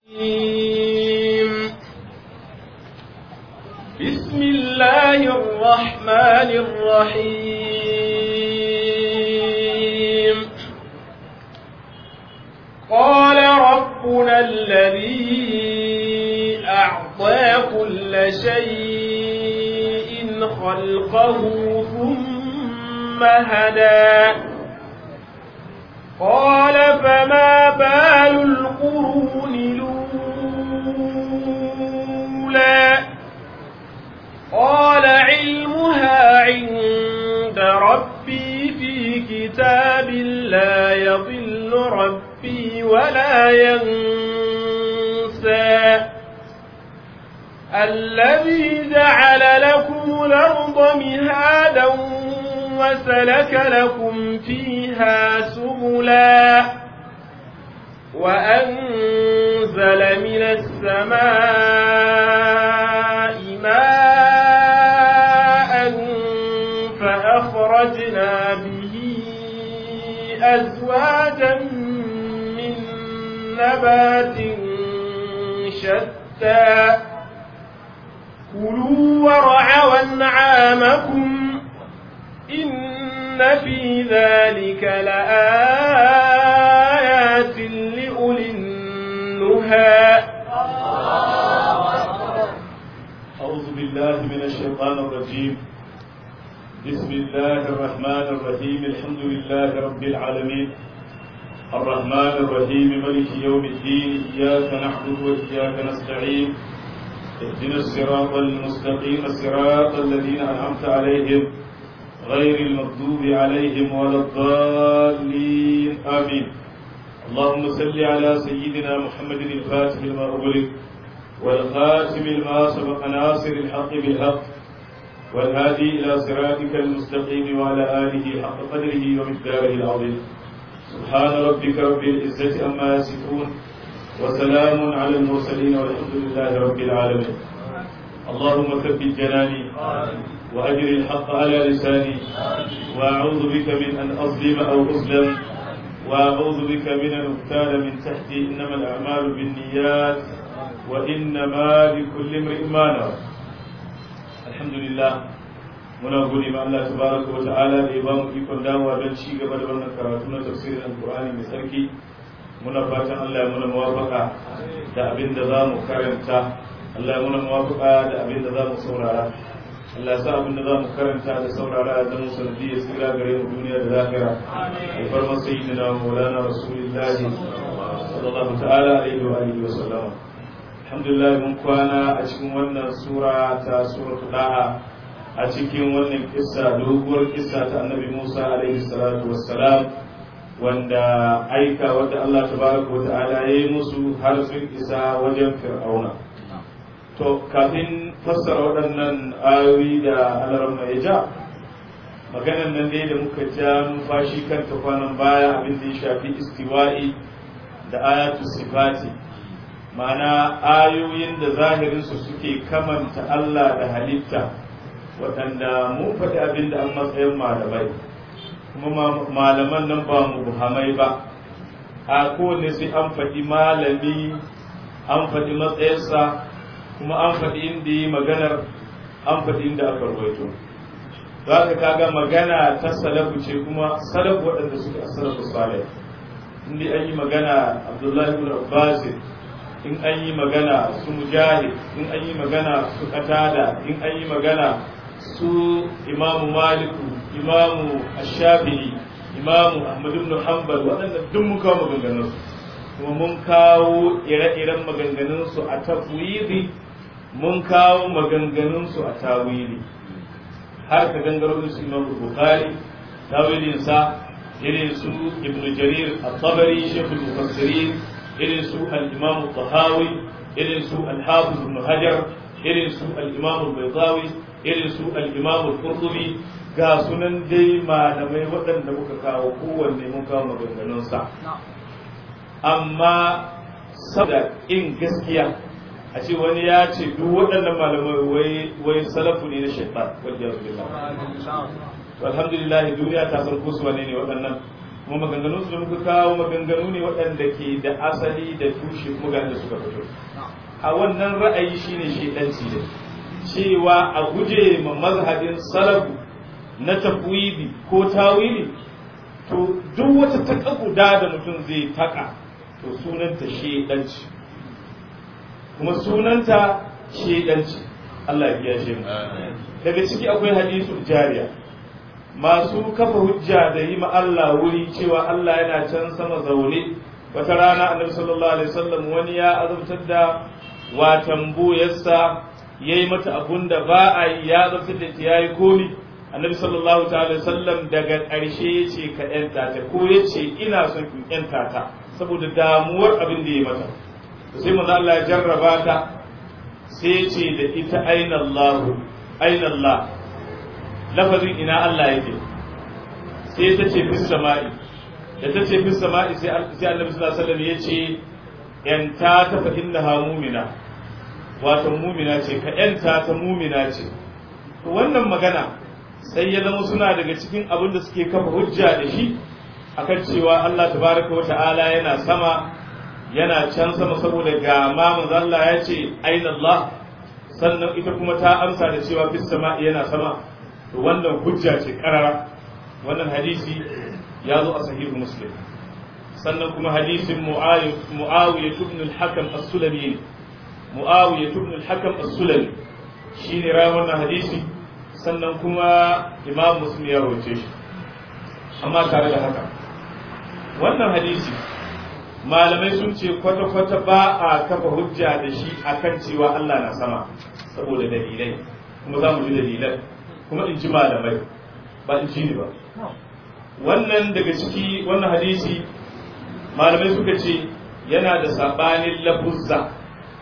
بسم الله الرحمن الرحيم قال ربنا الذي أعطى كل شيء خلقه ثم هدى قال فما بال القرون الأولى قال علمها عند ربي في كتاب لا يضل ربي ولا ينسى الذي جعل لكم الأرض مهادا وسلك لكم فيها سبلا وأنزل من السماء ماء فأخرجنا به أزواجا من نبات شتى كلوا ورعوا أنعامكم إن في ذلك لآيات لأولي النهى أعوذ بالله من الشيطان الرجيم بسم الله الرحمن الرحيم الحمد لله رب العالمين الرحمن الرحيم ملك يوم الدين إياك نعبد وإياك نستعين اهدنا الصراط المستقيم صراط الذين أنعمت عليهم غير المغضوب عليهم ولا الضالين آمين اللهم صل على سيدنا محمد الفاتح لما أغلق والخاتم لما سبق ناصر الحق بالحق والهادي إلى صراطك المستقيم وعلى آله حق قدره ومقداره العظيم سبحان ربك رب العزة أما يصفون وسلام على المرسلين والحمد لله رب العالمين اللهم ثبت جناني وأجر الحق على لساني وأعوذ بك من أن أظلم أو أظلم وأعوذ بك من أن أغتال من تحتي إنما الأعمال بالنيات وإنما لكل امرئ ما نوى الحمد لله muna gode ma Allah tabaraka wa ta'ala da ya bamu ikon dawowa don ci gaba da wannan karatu na tafsirin alqur'ani mai sarki muna fatan Allah ya muna muwafaka da abin da za mu karanta Allah ya muna muwafaka da abin da za mu saurara Allah ya sa abin da za mu karanta da saurara a zama sanadi ya tsira gare mu duniya da lahira alfar masayi na maulana rasulullahi sallallahu ta'ala alaihi wa alihi wa sallama alhamdulillah mun kwana a cikin wannan sura ta suratul da'a a cikin wannan kissa doguwar kissa ta annabi Musa alaihi salatu wassalam wanda aika wadda Allah tabaraka wa ta'ala ya yi musu har sun isa wajen fir'auna to kafin fassara waɗannan ayoyi da alarma ya ja maganan nan dai da muka ja numfashi kanta kwanan baya abin da ya shafi istiwa'i da ayatu sifati ma'ana ayoyin da zahirinsu suke kamanta Allah da halitta waɗanda mun faɗi abin da an matsayin malamai kuma malaman nan ba mu buhamai ba a kowane sai an faɗi malami an faɗi matsayinsa kuma an faɗi inda yi maganar an faɗi inda aka rawaito za ka kaga magana ta salafu ce kuma salafu waɗanda suke a salafu salih inda an yi magana abdullahi ibn abbas in an yi magana su mujahid in an yi magana su qatada in an yi magana su imamu maliku imamu ashafi'i imamu ahmad ibn hanbal waɗanda duk mun kawo maganganun kuma mun kawo ire-iren maganganun su a tafwidi mun kawo maganganun su a tawili har ka gangaro su imamu bukhari tawilin sa irin su ibn jarir at-tabari shaykhul mufassirin irin su al-imam tahawi irin su al-hafiz ibn hajar irin su al-imam al-baydawi irin su al-imam al-qurtubi ga sunan dai malamai waɗanda muka kawo kowanne mun kawo maganganunsa amma saboda in gaskiya a ce wani ya ce duk waɗannan malamai wai salafu ne na shaitan wajen billah alhamdulillah duniya ta farko su wane ne waɗannan kuma maganganun su da muka kawo maganganu ne waɗanda ke da asali da tushe kuma ga da suka fito a wannan ra'ayi shine shedanci da cewa a guje ma mazhabin salafu na tafwidi ko tawili to duk wata taka guda da mutum zai taka to sunanta shedanci kuma sunanta shedanci Allah ya kiyashe mu daga ciki akwai hadisul jariya masu kafa hujja da yi ma Allah wuri cewa Allah yana can sama zaune wata rana annabi sallallahu alaihi wasallam wani ya azabtar da watan buyarsa yayi mata abun da ba a yi ya azabtar da ta yayi komi annabi sallallahu ta'ala wasallam daga ƙarshe yace ka yanta ta ko yace ina son in yanta ta saboda damuwar abin da ya mata sai manzo Allah ya jarraba ta sai yace da ita aina Allah aina Allah lafazin ina Allah yake sai ta ce fis sama'i da ta ce fis sama'i sai annabi sallallahu alaihi wasallam yace yanta ta fa innaha mu'mina wato mu'mina ce ka yanta ta mu'mina ce to wannan magana sai ya zama suna daga cikin abin da suke kafa hujja da shi akan cewa Allah tabaraka wa ta'ala yana sama yana can sama saboda ga ma manzo Allah ya ce aina Allah sannan ita kuma ta amsa da cewa fis sama'i yana sama to wannan hujja ce karara wannan hadisi ya zo a sahihu muslim sannan kuma hadisin muawiya ibn al-hakam as-sulami muawiya ibn al-hakam as-sulami shine rawi wannan hadisi sannan kuma imam muslim ya rawace shi amma tare da haka wannan hadisi malamai sun ce kwata-kwata ba a kafa hujja da shi akan cewa Allah na sama saboda dalilai kuma za mu ji dalilan kuma in ji malamai ba in ji ni ba wannan daga ciki wannan hadisi malamai suka ce yana da sabanin lafuzza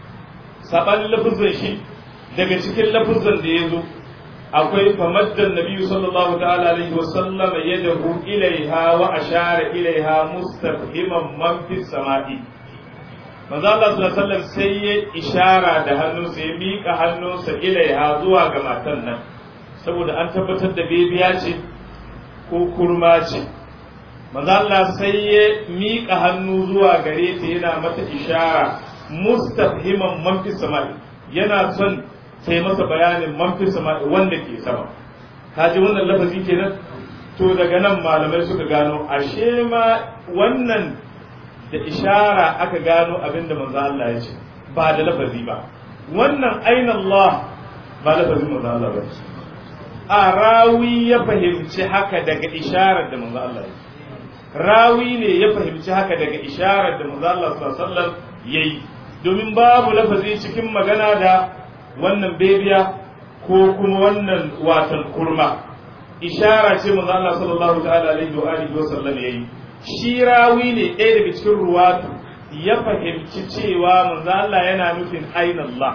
sabanin lafuzzan shi daga cikin lafuzzan da ya zo akwai famaddan nabiyu sallallahu ta'ala alaihi wa sallam yadahu ilaiha wa ashara ilaiha mustafhiman man fi sama'i manzo Allah sallallahu alaihi wasallam sai ya ishara da hannunsa ya mika hannunsa ilaiha zuwa ga matan nan saboda an tabbatar da bebiya ce ko kurma ce manzo Allah sai ya mika hannu zuwa gare ta yana mata ishara mustafhiman man fi sama'i yana son sai masa bayanin man fi sama'i wanda ke sama kaji wannan lafazi kenan to daga nan malamai suka gano ashe ma wannan da ishara aka gano abinda manzo Allah ya ce ba da lafazi ba wannan aina Allah ba lafazin manzo Allah ba a rawi ya fahimci haka daga isharar da manzo Allah ya rawi ne ya fahimci haka daga isharar da manzo Allah sallallahu alaihi wasallam yayi domin babu lafazi cikin magana da wannan bebiya ko kuma wannan watan kurma ishara ce manzo Allah sallallahu ta'ala alaihi wa alihi wa sallam yayi shi rawi ne ɗaya daga cikin ruwatu ya fahimci cewa manzo Allah yana nufin aina Allah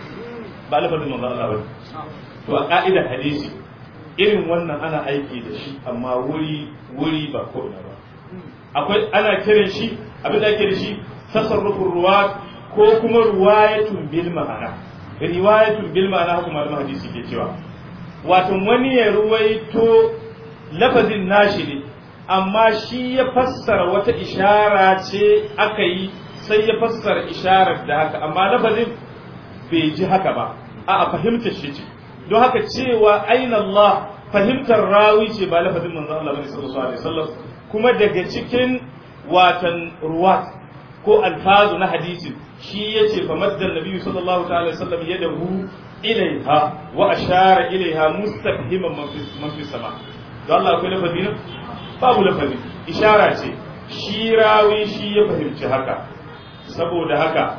ba lafazin manzo Allah ba to a ka'idar hadisi irin wannan ana aiki da shi amma wuri wuri ba ko ba akwai ana kiran shi abin da ake da shi tasarrufin ruwat ko kuma ruwayatun bil ma'ana riwayatun bil ma'ana haka malaman hadisi ke cewa wato wani ya ruwaito lafazin nashi ne amma shi ya fassara wata ishara ce aka yi sai ya fassara isharar da haka amma lafazin bai ji haka ba a fahimtar shi ce don haka cewa aina Allah fahimtar rawi ce ba lafazin manzon Allah bane sallallahu alaihi wasallam kuma daga cikin watan ruwat ko alfazu na hadisi shi yace fa maddan nabiyyu sallallahu ta'ala alaihi wasallam yadahu ilaiha wa ashara ilaiha mustafhiman man fi sama don Allah akwai lafazi ne babu lafazi ishara ce shi rawi shi ya fahimci haka saboda haka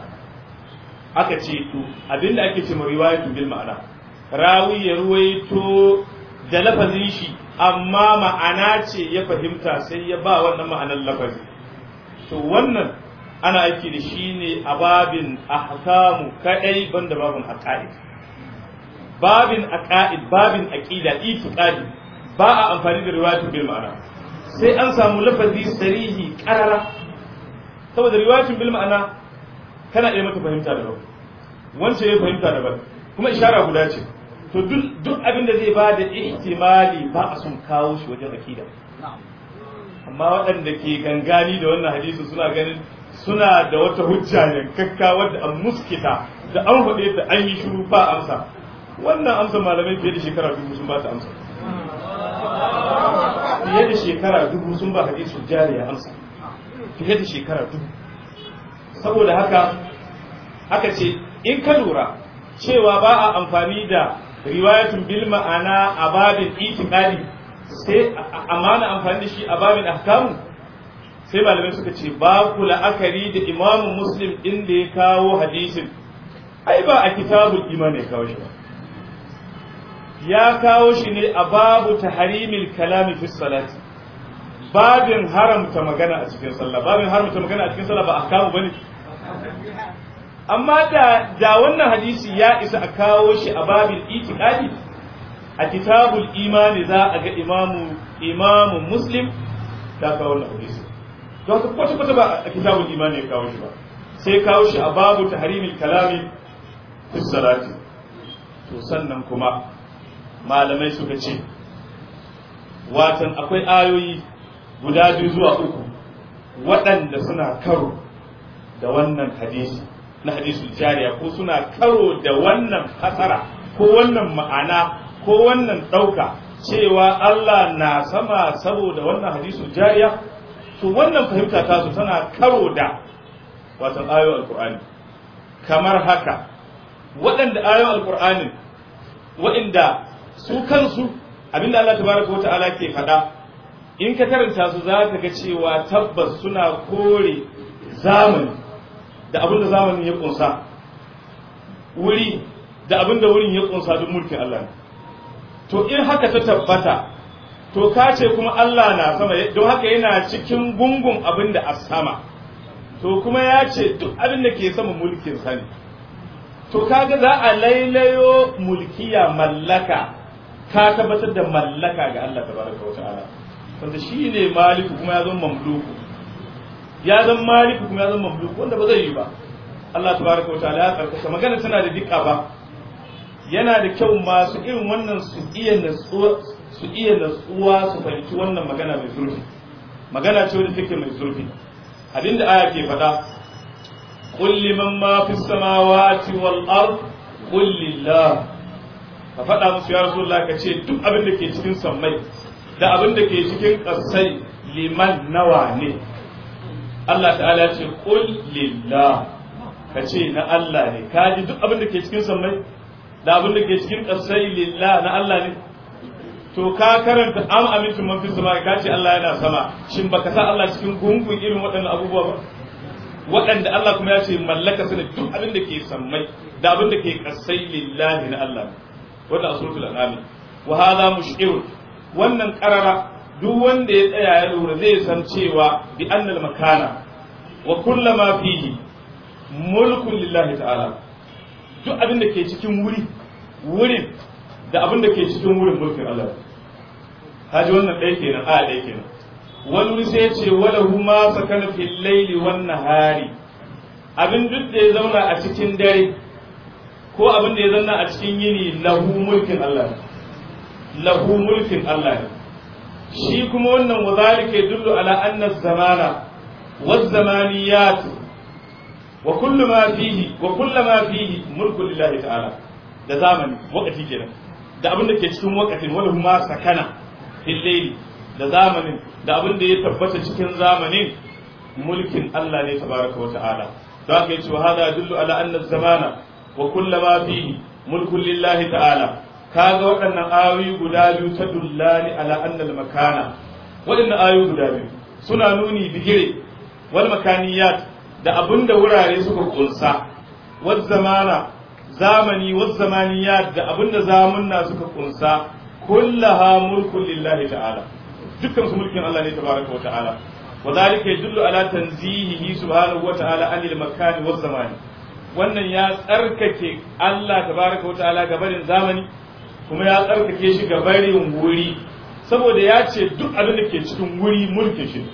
aka ce to abinda ake ce ma riwayatu bil ma'ana rawi ya ruwaito da lafazin shi amma ma'ana ce ya fahimta sai ya ba wannan ma'anar lafazi to wannan ana aiki da shi ne a babin ahkamu kadai banda babin aqaid babin aqaid babin aqida itiqadi ba a amfani da riwayatu bil ma'ana sai an samu lafazi sarihi qarara saboda riwayatu bil ma'ana kana iya mata fahimta daban wancan ya fahimta daban kuma ishara guda ce to duk abin da zai ba da ihtimali ba a son kawo shi wajen akida amma waɗanda ke gangani da wannan hadisi suna ganin suna da wata hujja yankakka wadda an muskita da an faɗe ta an yi shiru ba amsa wannan amsa malamai fiye da shekara dubu sun ba ta amsa fiye da shekara dubu sun ba hadisu jariya amsa fiye da shekara dubu saboda haka aka ce in ka lura cewa ba a amfani da riwayatun bil ma'ana a babin itiqadi sai amana amfani da shi a babin ahkamu sai malamai suka ce ba ku la'akari da imamu muslim din da ya kawo hadisin ai ba a kitabul iman ya kawo shi ba ya kawo shi ne a babu taharimil kalami fi salati babin haramta magana a cikin sallah babin haramta magana a cikin sallah ba ahkamu bane amma da da wannan hadisi ya isa a kawo shi a babin itiqadi a kitabul imani za a ga imamu imamu muslim ta kawo wannan hadisi don haka kwata kwata ba a kitabul imani ya kawo shi ba sai kawo shi a babu tahrimil kalami fi salati to sannan kuma malamai suka ce watan akwai ayoyi guda biyu zuwa uku waɗanda suna karo da wannan hadisi na hadisul jariya ko suna karo da wannan fasara ko wannan ma'ana ko wannan ɗauka cewa Allah na sama saboda wannan hadisul jariya to wannan fahimta tasu tana karo da watan ayoyin alkur'ani kamar haka waɗanda ayoyin alkur'ani waɗanda su kansu abinda Allah tabaraka wa ta'ala ke faɗa in ka karanta su za ka ga cewa tabbas suna kore zamani da abin da zamanin ya kunsa wuri da abin da wurin ya kunsa duk mulkin Allah ne to in haka ta tabbata to ka ce kuma Allah na sama don haka yana cikin gungun abin da a sama to kuma ya ce duk abin da ke sama mulkin sa ne to kaga za a lailayo mulkiya mallaka ka tabbatar da mallaka ga Allah tabaraka wa ta'ala wanda shine maliku kuma ya zama mamluku ya zama maliku kuma ya zama mamluku wanda ba zai yi ba Allah tabaraka wa ta'ala ya karkata magana tana da dika ba yana da kyau masu irin wannan su iya natsuwa su iya natsuwa su fahimci wannan magana mai zurfi magana ce wadda take mai zurfi abinda aya ke faɗa qul liman ma fis samawati wal ard qul lillah ka faɗa musu ya rasulullah ka ce duk abin da ke cikin sammai da abin da ke cikin ƙasai liman nawa ne Allah ta'ala ce qul lillah ka ce na Allah ne ka ji duk abin da ke cikin sammai da abin da ke cikin ƙasai lillah na Allah ne to ka karanta am amintum man fis sama ka ce Allah yana sama shin baka sa Allah cikin gungun irin waɗannan abubuwa ba waɗanda Allah kuma ya ce mallaka su ne duk abin da ke sammai da abin da ke ƙasai lillahi na Allah wannan a suratul an'am wa hadha mush'irun wannan qarara duk wanda ya tsaya ya lura zai san cewa bi annal makana wa kullama fihi mulkun lillahi ta'ala duk abin da ke cikin wuri wurin da abin da ke cikin wurin mulkin Allah haji wannan ɗaya kenan a ɗaya kenan wani wuri sai ya ce wala huma sakana fil laili wan nahari abin duk da ya zauna a cikin dare ko abin da ya zanna a cikin yini lahu mulkin Allah lahu mulkin Allah ne shi kuma wannan wazalika yadullu ala anna zamana waz zamaniyat wa kullu ma fihi wa kullu ma fihi mulku lillahi ta'ala da zamani wakati kenan da abin da ke cikin wakatin wala huma sakana fil layli da zamanin da abin da ya tabbata cikin zamanin mulkin Allah ne tabaraka wa ta'ala da haka yace wa hada yadullu ala anna zamana wa kullama fihi mulkun lillahi ta'ala kaga waɗannan ayoyi guda biyu ta dullani ala annal makana waɗannan ayoyi guda biyu suna nuni bigire wal makaniyat da abinda wurare suka kunsa wal zamana zamani wal zamaniyat da abinda zamunna suka kunsa kullaha mulkun lillahi ta'ala dukkan su mulkin Allah ne tabaraka wa ta'ala wa dhalika yadullu ala tanzihihi subhanahu wa ta'ala anil makani waz zamani wannan ya tsarkake Allah tabaraka wa ta'ala ga barin zamani kuma ya tsarkake shi ga barin wuri saboda ya ce duk abin da ke cikin wuri mulkin shi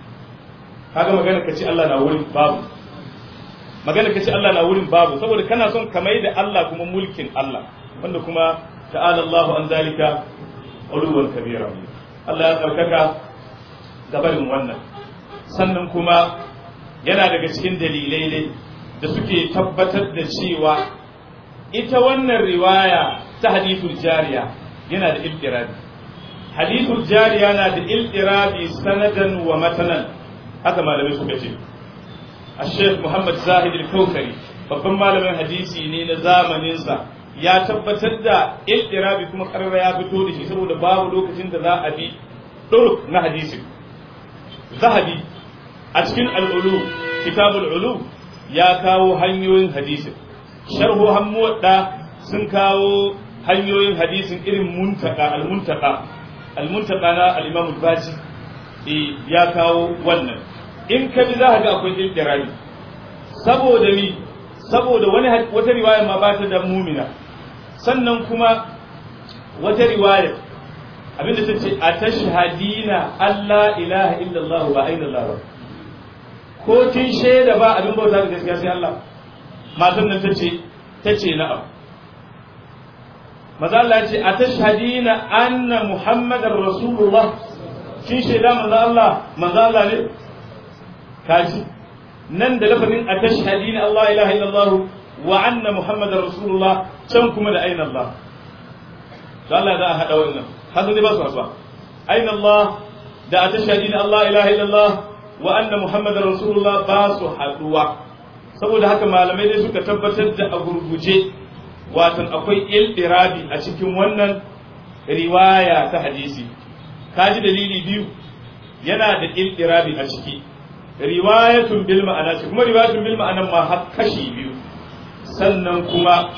kaga magana ka ce Allah na wurin babu magana ka ce Allah na wurin babu saboda kana son ka mai da Allah kuma mulkin Allah wanda kuma ta'ala Allahu an zalika uluwan kabira Allah ya tsarkaka gabarin wannan sannan kuma yana daga cikin dalilai ne da suke tabbatar da cewa ita wannan riwaya ta hadithul jariya yana da iltirabi hadithul jariya na da iltirabi sanadan wa matanan haka malamai suka ce الشيخ محمد زاهد الكوكري babban malamin hadisi ne na zamaninsa ya tabbatar da iltirabi kuma karara ya fito da shi saboda babu lokacin da za a bi ɗuruk na hadisi zahabi a cikin al'ulu kitabul ulu ya kawo hanyoyin hadisin sharhu hammuwadda sun kawo hanyoyin hadisin irin muntaka al-muntaka al-muntaka na al-imam al-baji ya kawo wannan in ka bi za ka ga akwai iltirabi saboda mi saboda wani wata riwaya ma ba ta da mumina sannan kuma wata riwaya abinda ta ce a tashhadina Allah ilaha illallah ba aina Allah ba ko kin shaida ba abin bauta da gaskiya sai Allah matan nan tace tace na'am maza Allah ya ce a tashhadina anna muhammadar rasulullah kin shaida manzo Allah manzo Allah ne kaji nan da lafazin a tashhadina Allah ilaha illallah wa anna muhammadar rasulullah can kuma da aina Allah to Allah za a hada wannan haka ne ba su hasuwa aina Allah da a tashhadina Allah ilaha illallah wa anna muhammadar rasulullah ba su haduwa saboda haka malamai dai suka tabbatar da a gurguje watan akwai iltirabi a cikin wannan riwaya ta hadisi kaji dalili biyu yana da iltirabi a ciki riwayatun bil ma'ana ce kuma riwayatun bil ma'ana ma har kashi biyu sannan kuma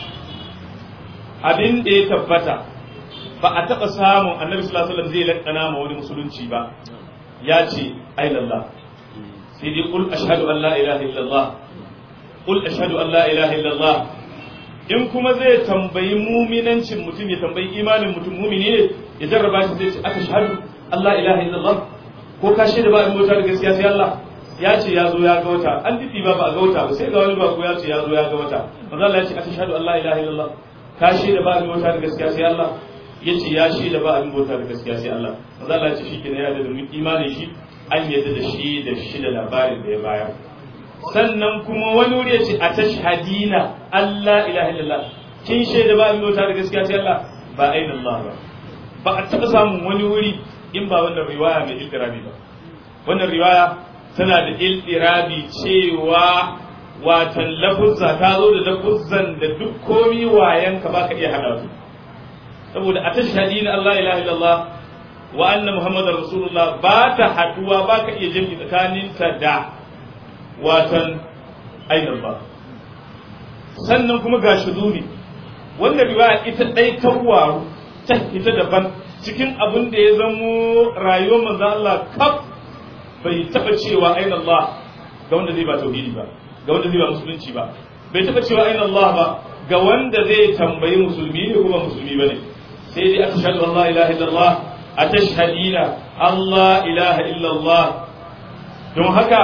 abin da ya tabbata ba a taɓa samun annabi sallallahu alaihi wasallam zai lakana ma wani musulunci ba ya ce ai lallah sai dai qul ashhadu an la ilaha illallah qul ashhadu an la ilaha illallah in kuma zai tambayi muminancin mutum ya tambayi imanin mutum mumini ne ya jarraba shi zai ce aka shahadu Allah ilaha illallah ko ka shaida ba in bauta da gaskiya sai Allah ya ce ya zo ya ga wata an didi ba ba ga wata ba sai ga wani ba ko ya ce ya zo ya ga wata manzo Allah ya ce aka shahadu Allah ilaha illallah ka shaida ba in bauta da gaskiya sai Allah ya ce ya shaida ba in bauta da gaskiya sai Allah manzo Allah ya ce shi kenan ya da imanin shi an yadda da shi da shi da labarin da ya bayar sannan kuma wani wuri ya ce a tashhadina Allah ilaha illallah kin shaida ba in bauta da gaskiya sai Allah ba aina Allah ba ba a taɓa samun wani wuri in ba wannan riwaya mai iltirabi ba wannan riwaya tana da iltirabi cewa watan lafuzza ta zo da lafuzzan da duk komi wayanka baka iya hada su saboda a tashhadina Allah ilaha illallah wa anna muhammadar rasulullah ba ta haduwa baka iya jami'i tsakaninta da watan ainihin ba sannan kuma ga shuduri wanda riwaya ita ɗai ta waru ta ita daban cikin abin da ya zamo rayuwar manzo Allah kaf bai taɓa cewa ainihin Allah ga wanda zai ba tauhidi ba ga wanda zai ba musulunci ba bai taɓa cewa ainihin Allah ba ga wanda zai tambayi musulmi ne kuma musulmi ba ne sai dai aka shaɗu Allah ilaha illallah a tashhadina Allah ilaha illallah don haka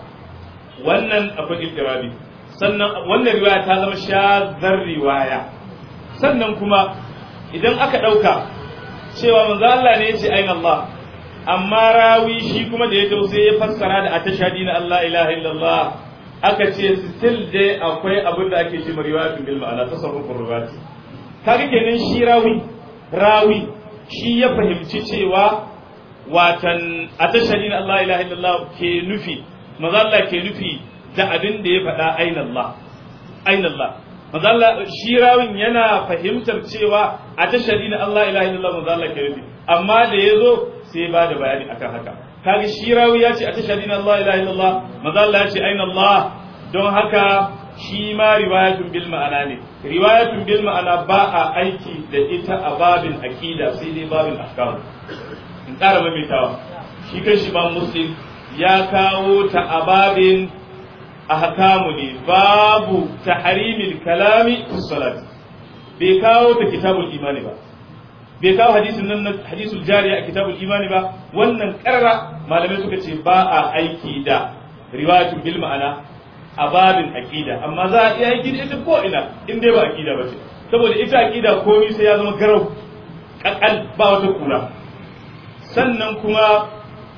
wannan akwai iftirabi sannan wannan riwaya ta zama shazar riwaya sannan kuma idan aka ɗauka cewa manzo Allah ne ya ce ayin Allah amma rawi shi kuma da ya sai ya fassara da atashadi na Allah ilaha illallah aka ce still dai akwai abin da ake ce riwayatun bil ma'ana tasarrufur riwayati kaga kenan shi rawi rawi shi ya fahimci cewa watan atashadi na Allah ilaha illallah ke nufi manzo Allah ke nufi da abin da ya faɗa aina Allah aina Allah manzo Allah shi rawin yana fahimtar cewa a tashari na Allah ilaha illallah manzo Allah ke nufi amma da yazo sai ba da bayani akan haka kaga shi rawi ya ce a tashari na Allah ilaha illallah manzo Allah ya ce aina Allah don haka shi ma riwayatun bil ma'ana ne riwayatun bil ma'ana ba a aiki da ita a babin aqida sai dai babin ahkam in ƙara maimaitawa shi kan shi ba muslim ya kawo ta a babin ahkamu ne babu tahrimil kalami fi salat bai kawo ta kitabul imani ba bai kawo hadisin nan hadisul jariya a kitabul imani ba wannan karara malamai suka ce ba a aiki da riwayatun bil ma'ana a babin aqida amma za a iya aiki da ita ko ina in dai ba aqida ba ce saboda ita aqida komai sai ya zama garau kakal ba wata kura sannan kuma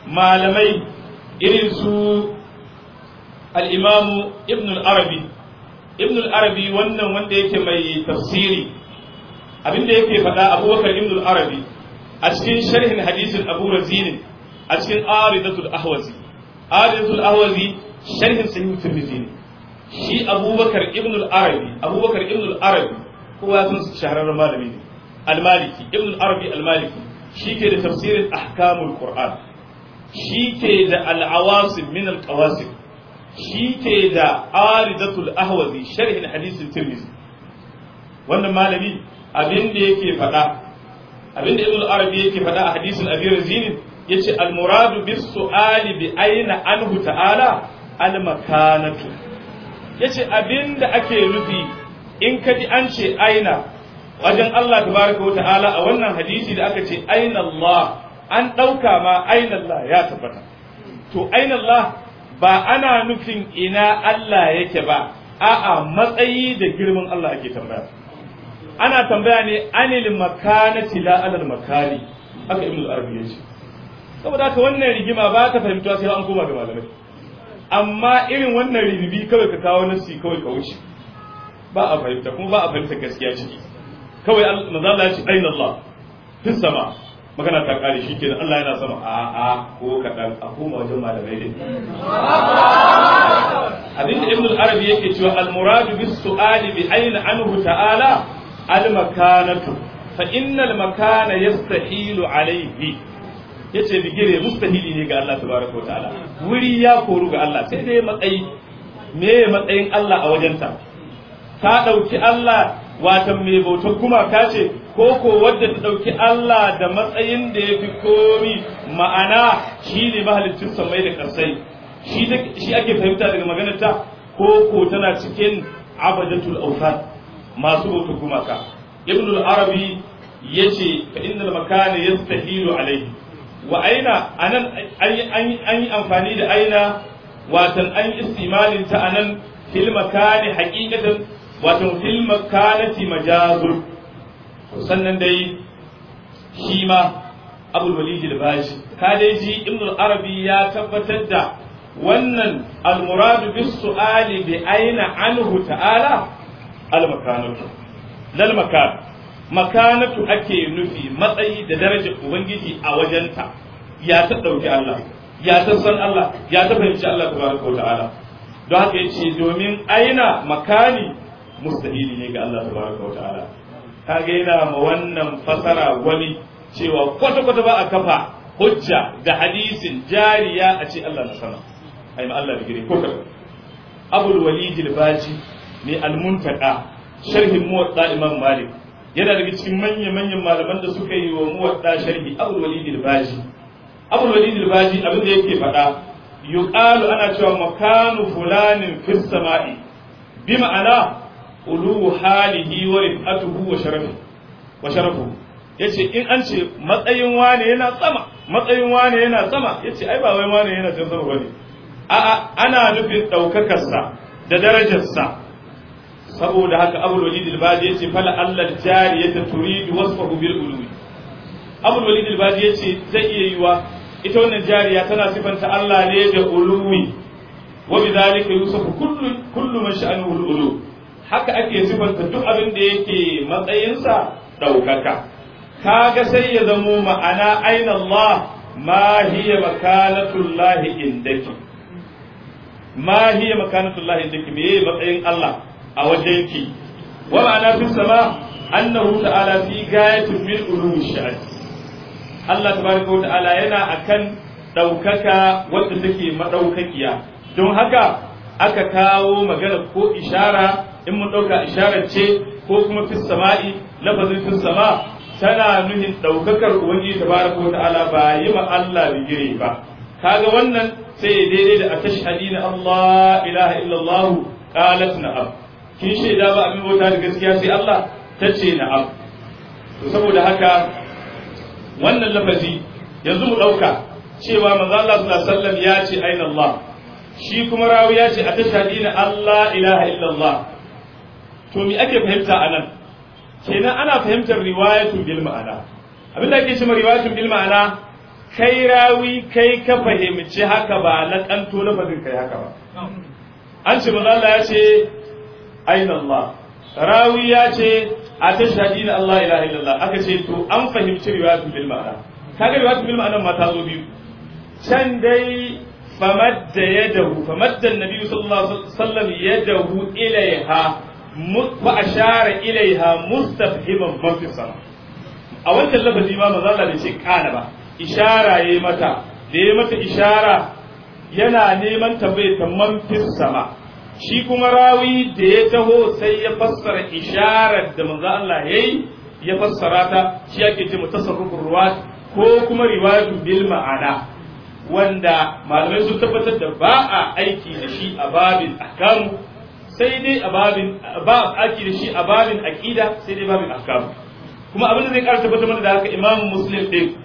malamai irin su al-imamu ibn al-arabi ibn al-arabi wannan wanda yake mai tafsiri abinda yake faɗa abubakar ibn al-arabi a cikin sharhin hadisin abu razinin a cikin aridatul ahwazi aridatul ahwazi sharhin sahih tirmidhi ne shi abubakar ibn al-arabi abubakar ibn al-arabi kowa sun shahararren malami ne al-maliki ibn al-arabi al-maliki shi ke da tafsirin ahkamul qur'an shi ke da al-awasim min al-qawasim shi ke da aridatul ahwazi sharhin hadisin tirmidhi wannan malami abin da yake faɗa abin da ibn al-arabi yake faɗa a hadisin abi razinin yace al-muradu bis su'ali bi aina anhu ta'ala al-makanatu yace abin da ake nufi in ka ji an ce aina wajen Allah tabaraka ta'ala a wannan hadisi da aka ce aina Allah an ɗauka ma aina Allah ya tabbata to aina Allah ba ana nufin ina Allah yake ba a'a matsayi da girman Allah ake tambaya ana tambaya ne anil makanati la alal makani haka ibnu arabi yace saboda haka wannan rigima ba ta fahimtuwa sai an koma ga malamai amma irin wannan ribibi kawai ka kawo nasi kawai ka wuce ba a fahimta kuma ba a fahimta gaskiya ciki kawai manzo Allah ya ce aina Allah fis sama magana ta kare shi kenan Allah yana sama a a ko kadan a koma wajen malamai ne abinda ibnu arabi yake cewa al muradu bis su'ali bi aina anhu ta'ala al-makanatu fa innal makana yastahilu alayhi yace bigire mustahili ne ga Allah tabaraka wa ta'ala wuri ya koru ga Allah sai dai matsayi me matsayin Allah a wajenta ta dauki Allah watan mai bautar gumaka ce ko ko wadda ta dauki Allah da matsayin da yafi komi ma'ana shi ne mahalicin samai da kasai shi shi ake fahimta daga maganar ta ko ko tana cikin abadatul awfat masu bautar gumaka ibn al-arabi yace fa innal makana yastahilu alayhi wa aina anan an yi amfani da aina watan an istimalin ta anan fil makani haqiqatan watan fil makanati majazul sannan dai shi ma abul walid al-bashi ka dai ji ibn al-arabi ya tabbatar da wannan al-muradu bis su'ali bi aina anhu ta'ala al-makanatu lal makan makanatu ake nufi matsayi da darajar ubangiji a wajenta ya ta dauki Allah ya ta san Allah ya ta fahimci Allah tabaraka wa ta'ala don haka yace domin aina makani mustahili ne ga Allah tabaraka wa ta'ala kaga yana ma wannan fasara wani cewa kwata kwata ba a kafa hujja da hadisin jariya a ce Allah na sama ai ma Allah bigire ko kaza abul walid al-baji ne al-muntaka sharhin muwatta imam malik yana daga cikin manyan manyan malaman da suka yi wa muwatta sharhi abul walid al-baji abul walid al-baji abin da yake faɗa yuqalu ana cewa makanu fulanin fis sama'i bi ma'ana ulu halihi wa rifatuhu wa sharafi wa sharafu yace in an ce matsayin wane yana sama matsayin wane yana sama yace ai ba wai wane yana can sama bane a'a ana nufin daukakarsa da darajarsa saboda haka abul walid al-badi yace fala allal jariyata turidu wasfahu bil ulwi abul walid al-badi yace zai iya yiwa ita wannan jariya tana sifanta Allah ne da ulwi wa bidhalika yusafu kullu kullu man sha'anuhu al-ulu haka ake sifanta duk abin da yake matsayinsa daukaka kaga sai ya zamo ma'ana aina Allah ma hiya makanatullahi indaki ma hiya makanatullahi indaki me matsayin Allah a wajen ki wa ma'ana fi sama annahu ta'ala fi gayatin min ulumi sha'ani Allah tabaraka wa ta'ala yana akan daukaka wanda take madaukakiya don haka aka kawo magana ko ishara in mun dauka isharar ce ko kuma fi sama'i lafazin fi sama tana nuhin daukakar ubangiji tabaraka wa ta'ala ba yi ma Allah bigire ba kaga wannan sai daidai da atashhadina Allah ilaha illallah qalat na'am kin shaida ba abin bauta da gaskiya sai Allah ta ce na'am to saboda haka wannan lafazi yanzu mu dauka cewa manzo Allah sallallahu alaihi wasallam ya ce aina Allah shi kuma rawi ya ce atashhadina Allah ilaha illallah to me ake fahimta anan kenan ana fahimtar riwayatun bil ma'ana abin da ake cewa riwayatun bil ma'ana kai rawi kai ka fahimci haka ba na kanto lafazin kai haka ba an ce manzo Allah ya ce aina Allah rawi ya ce a tashhadi na Allah ilaha illallah aka ce to an fahimci riwayatul bil ma'ana kaga riwayatul bil ma'ana ma ta zo biyu can dai famadda yadahu famadda annabi sallallahu alaihi wasallam yadahu ilaiha wa ashara ilaiha mustafhiman man fi sama a wancan lafazi ma manzo Allah bai ce kana ba ishara yayi mata da yayi mata ishara yana neman tambaye ta man fi sama shi kuma rawi da ya taho sai ya fassara isharar da manzo Allah yayi ya fassara ta shi ake ce mutasarrufur ruwat ko kuma riwayatu bil ma'ana wanda malamai sun tabbatar da ba a aiki da shi a babin ahkamu sai dai a babin ba a aiki da shi a babin aqida sai dai babin ahkamu kuma abin da zai ƙara tabbatar mana da haka imam muslim din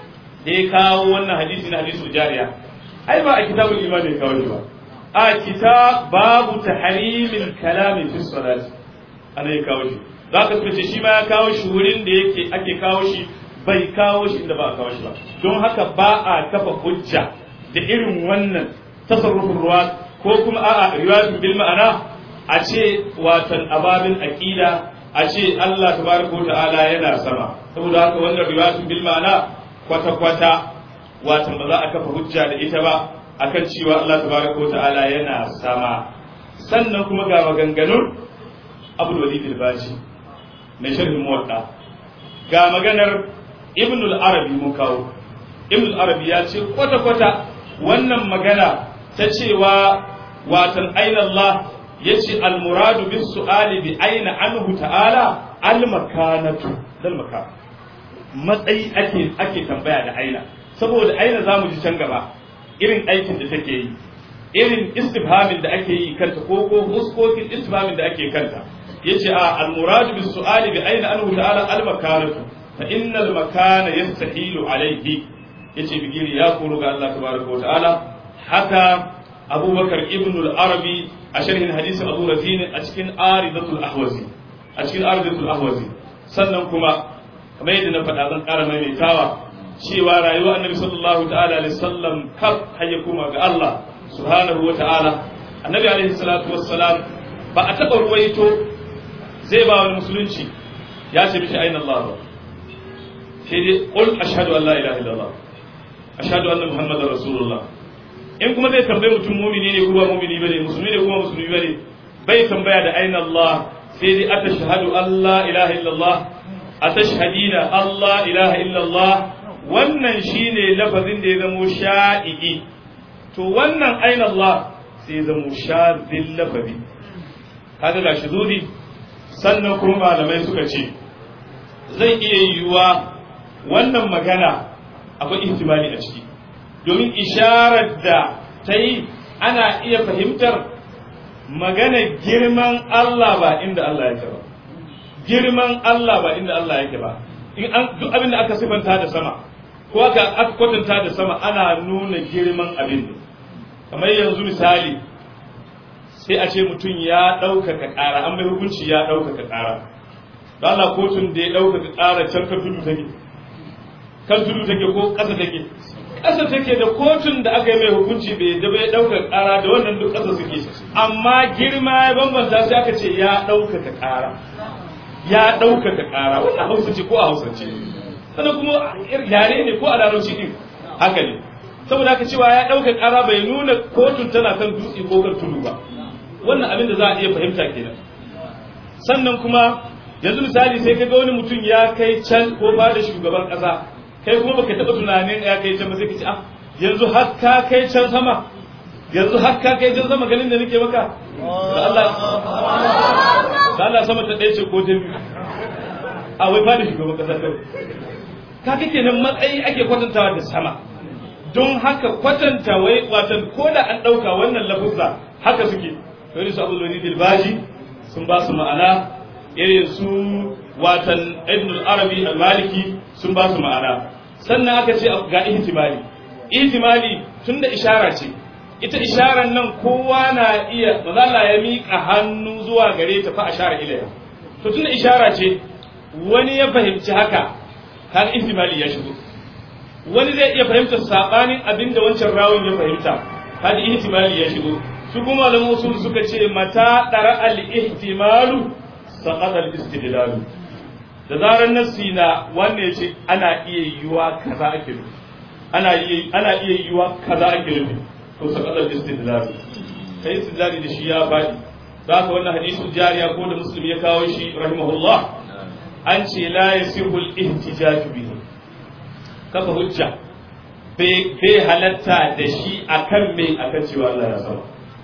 da ya kawo wannan hadisi na hadisul jariya ai ba a kitabul iman ne kawo shi ba a kitab babu tahrimil kalami fi salat ana ya kawo shi za ka ce shi ma ya kawo shi wurin da yake ake kawo shi bai kawo shi inda ba a kawo shi ba don haka ba a kafa hujja da irin wannan tasarrufin ruwa ko kuma a'a riwayatun bil ma'ana a ce watan ababin aqida a ce Allah tabaraka wa ta'ala yana sama saboda haka wannan riwayatun bil ma'ana kwata kwata watan ba za a kafa hujja da ita ba akan cewa Allah tabaraka wa ta'ala yana sama sannan kuma ga maganganun Abdul Walid al-Baji mai sharhin muwatta ga maganar ibn al-arabi mun kawo ibn al-arabi ya ce kwata-kwata wannan magana ta cewa watan aina Allah ya ce al-muradu bis su'ali bi aina anhu ta'ala al-makanatu dal makan matsayi ake ake tambaya da aina saboda aina zamu ji can gaba irin aikin da take yi irin istifhamin da ake yi kanta ko ko huskokin istifhamin da ake kanta yace a al-muradu bis su'ali bi aina anhu ta'ala al-makanatu fa innal makana yastahilu alayhi yace bigiri ya koro ga Allah tabaraka wa ta'ala haka abubakar ibn al-arabi a sharhin hadisin abu razini a cikin aridatul ahwazi a cikin aridatul ahwazi sannan kuma kamar yadda na faɗa zan ƙara maimaitawa cewa rayuwar annabi sallallahu ta'ala alaihi wasallam kaf hayya kuma ga Allah subhanahu wa ta'ala annabi alaihi salatu wassalam ba a taɓa ruwaito zai ba wani musulunci ya ce mishi aina Allah ba sai dai qul ashhadu an la ilaha illallah ashhadu anna muhammadar rasulullah in kuma zai tambaye mutum mumini ne kuma mumini bane musulmi ne kuma musulmi bane bai tambaya da aina Allah sai dai atashhadu an la ilaha illallah atashhadina Allah ilaha illallah wannan shine lafazin da ya zamo sha'i'i to wannan aina Allah sai ya zamo shazin lafazi kaga gashi zuri sannan kuma malamai suka ce zai iya yiwuwa wannan magana akwai ihtimali a ciki domin isharar da ta yi ana iya fahimtar magana girman Allah ba inda Allah yake ba girman Allah ba inda Allah yake ba in an duk abin da aka sifanta da sama ko aka aka kwatanta da sama ana nuna girman abin kamar yanzu misali sai a ce mutum ya ɗaukaka ƙara an bai hukunci ya ɗaukaka ƙara da Allah kotun da ya ɗaukaka ƙara can ka tudu take kan tudu take ko ƙasa take ƙasa take da kotun da aka yi mai hukunci bai da bai ɗaukaka ƙara da wannan duk ƙasa suke amma girma ya bambanta sai aka ce ya ɗaukaka ƙara ya ɗaukaka ƙara wannan hausa ce ko a hausa ce sannan kuma yare ne ko a larabci ɗin haka ne saboda haka cewa ya ɗaukaka ƙara bai nuna kotun tana kan dutse ko kan tudu ba wannan abin da za a iya fahimta kenan sannan kuma yanzu misali sai ka ga wani mutum ya kai can ko ba da shugaban ƙasa kai kuma baka taɓa tunanin ya kai can ba sai ka ce ah yanzu har ka kai can sama yanzu har ka kai can sama ganin da nake maka da Allah da Allah sama ta ɗaya ce ko ta biyu a wai ba da shugaban ƙasa kawai ka kake nan matsayi ake kwatantawa da sama don haka kwatanta wai watan ko da an ɗauka wannan lafuzza haka suke irin su abul walid al-baji sun ba su ma'ana irin su watan ibn al-arabi al-maliki sun ba su ma'ana sannan aka ce ga ihtimali ihtimali tunda ishara ce ita isharar nan kowa na iya mazalla ya miƙa hannu zuwa gare ta fa ashara ilayha to tunda ishara ce wani ya fahimci haka kaga ihtimali ya shigo wani zai iya fahimtar sabanin abin da wancan rawun ya fahimta hadi ihtimali ya shigo su kuma malaman usul suka ce mata dara al ihtimalu saqata al istidlalu da zarar nassi na wanda ya ce ana iya yiwa kaza ake nufi ana iya ana iya yiwa kaza ake nufi to saqata al istidlalu kai istidlali da shi ya faɗi za ka wannan hadisul jariya ko da muslim ya kawo shi rahimahullah an ce la yasihu al ihtijaj bihi kafa hujja bai halatta da shi akan me akan cewa Allah ya sama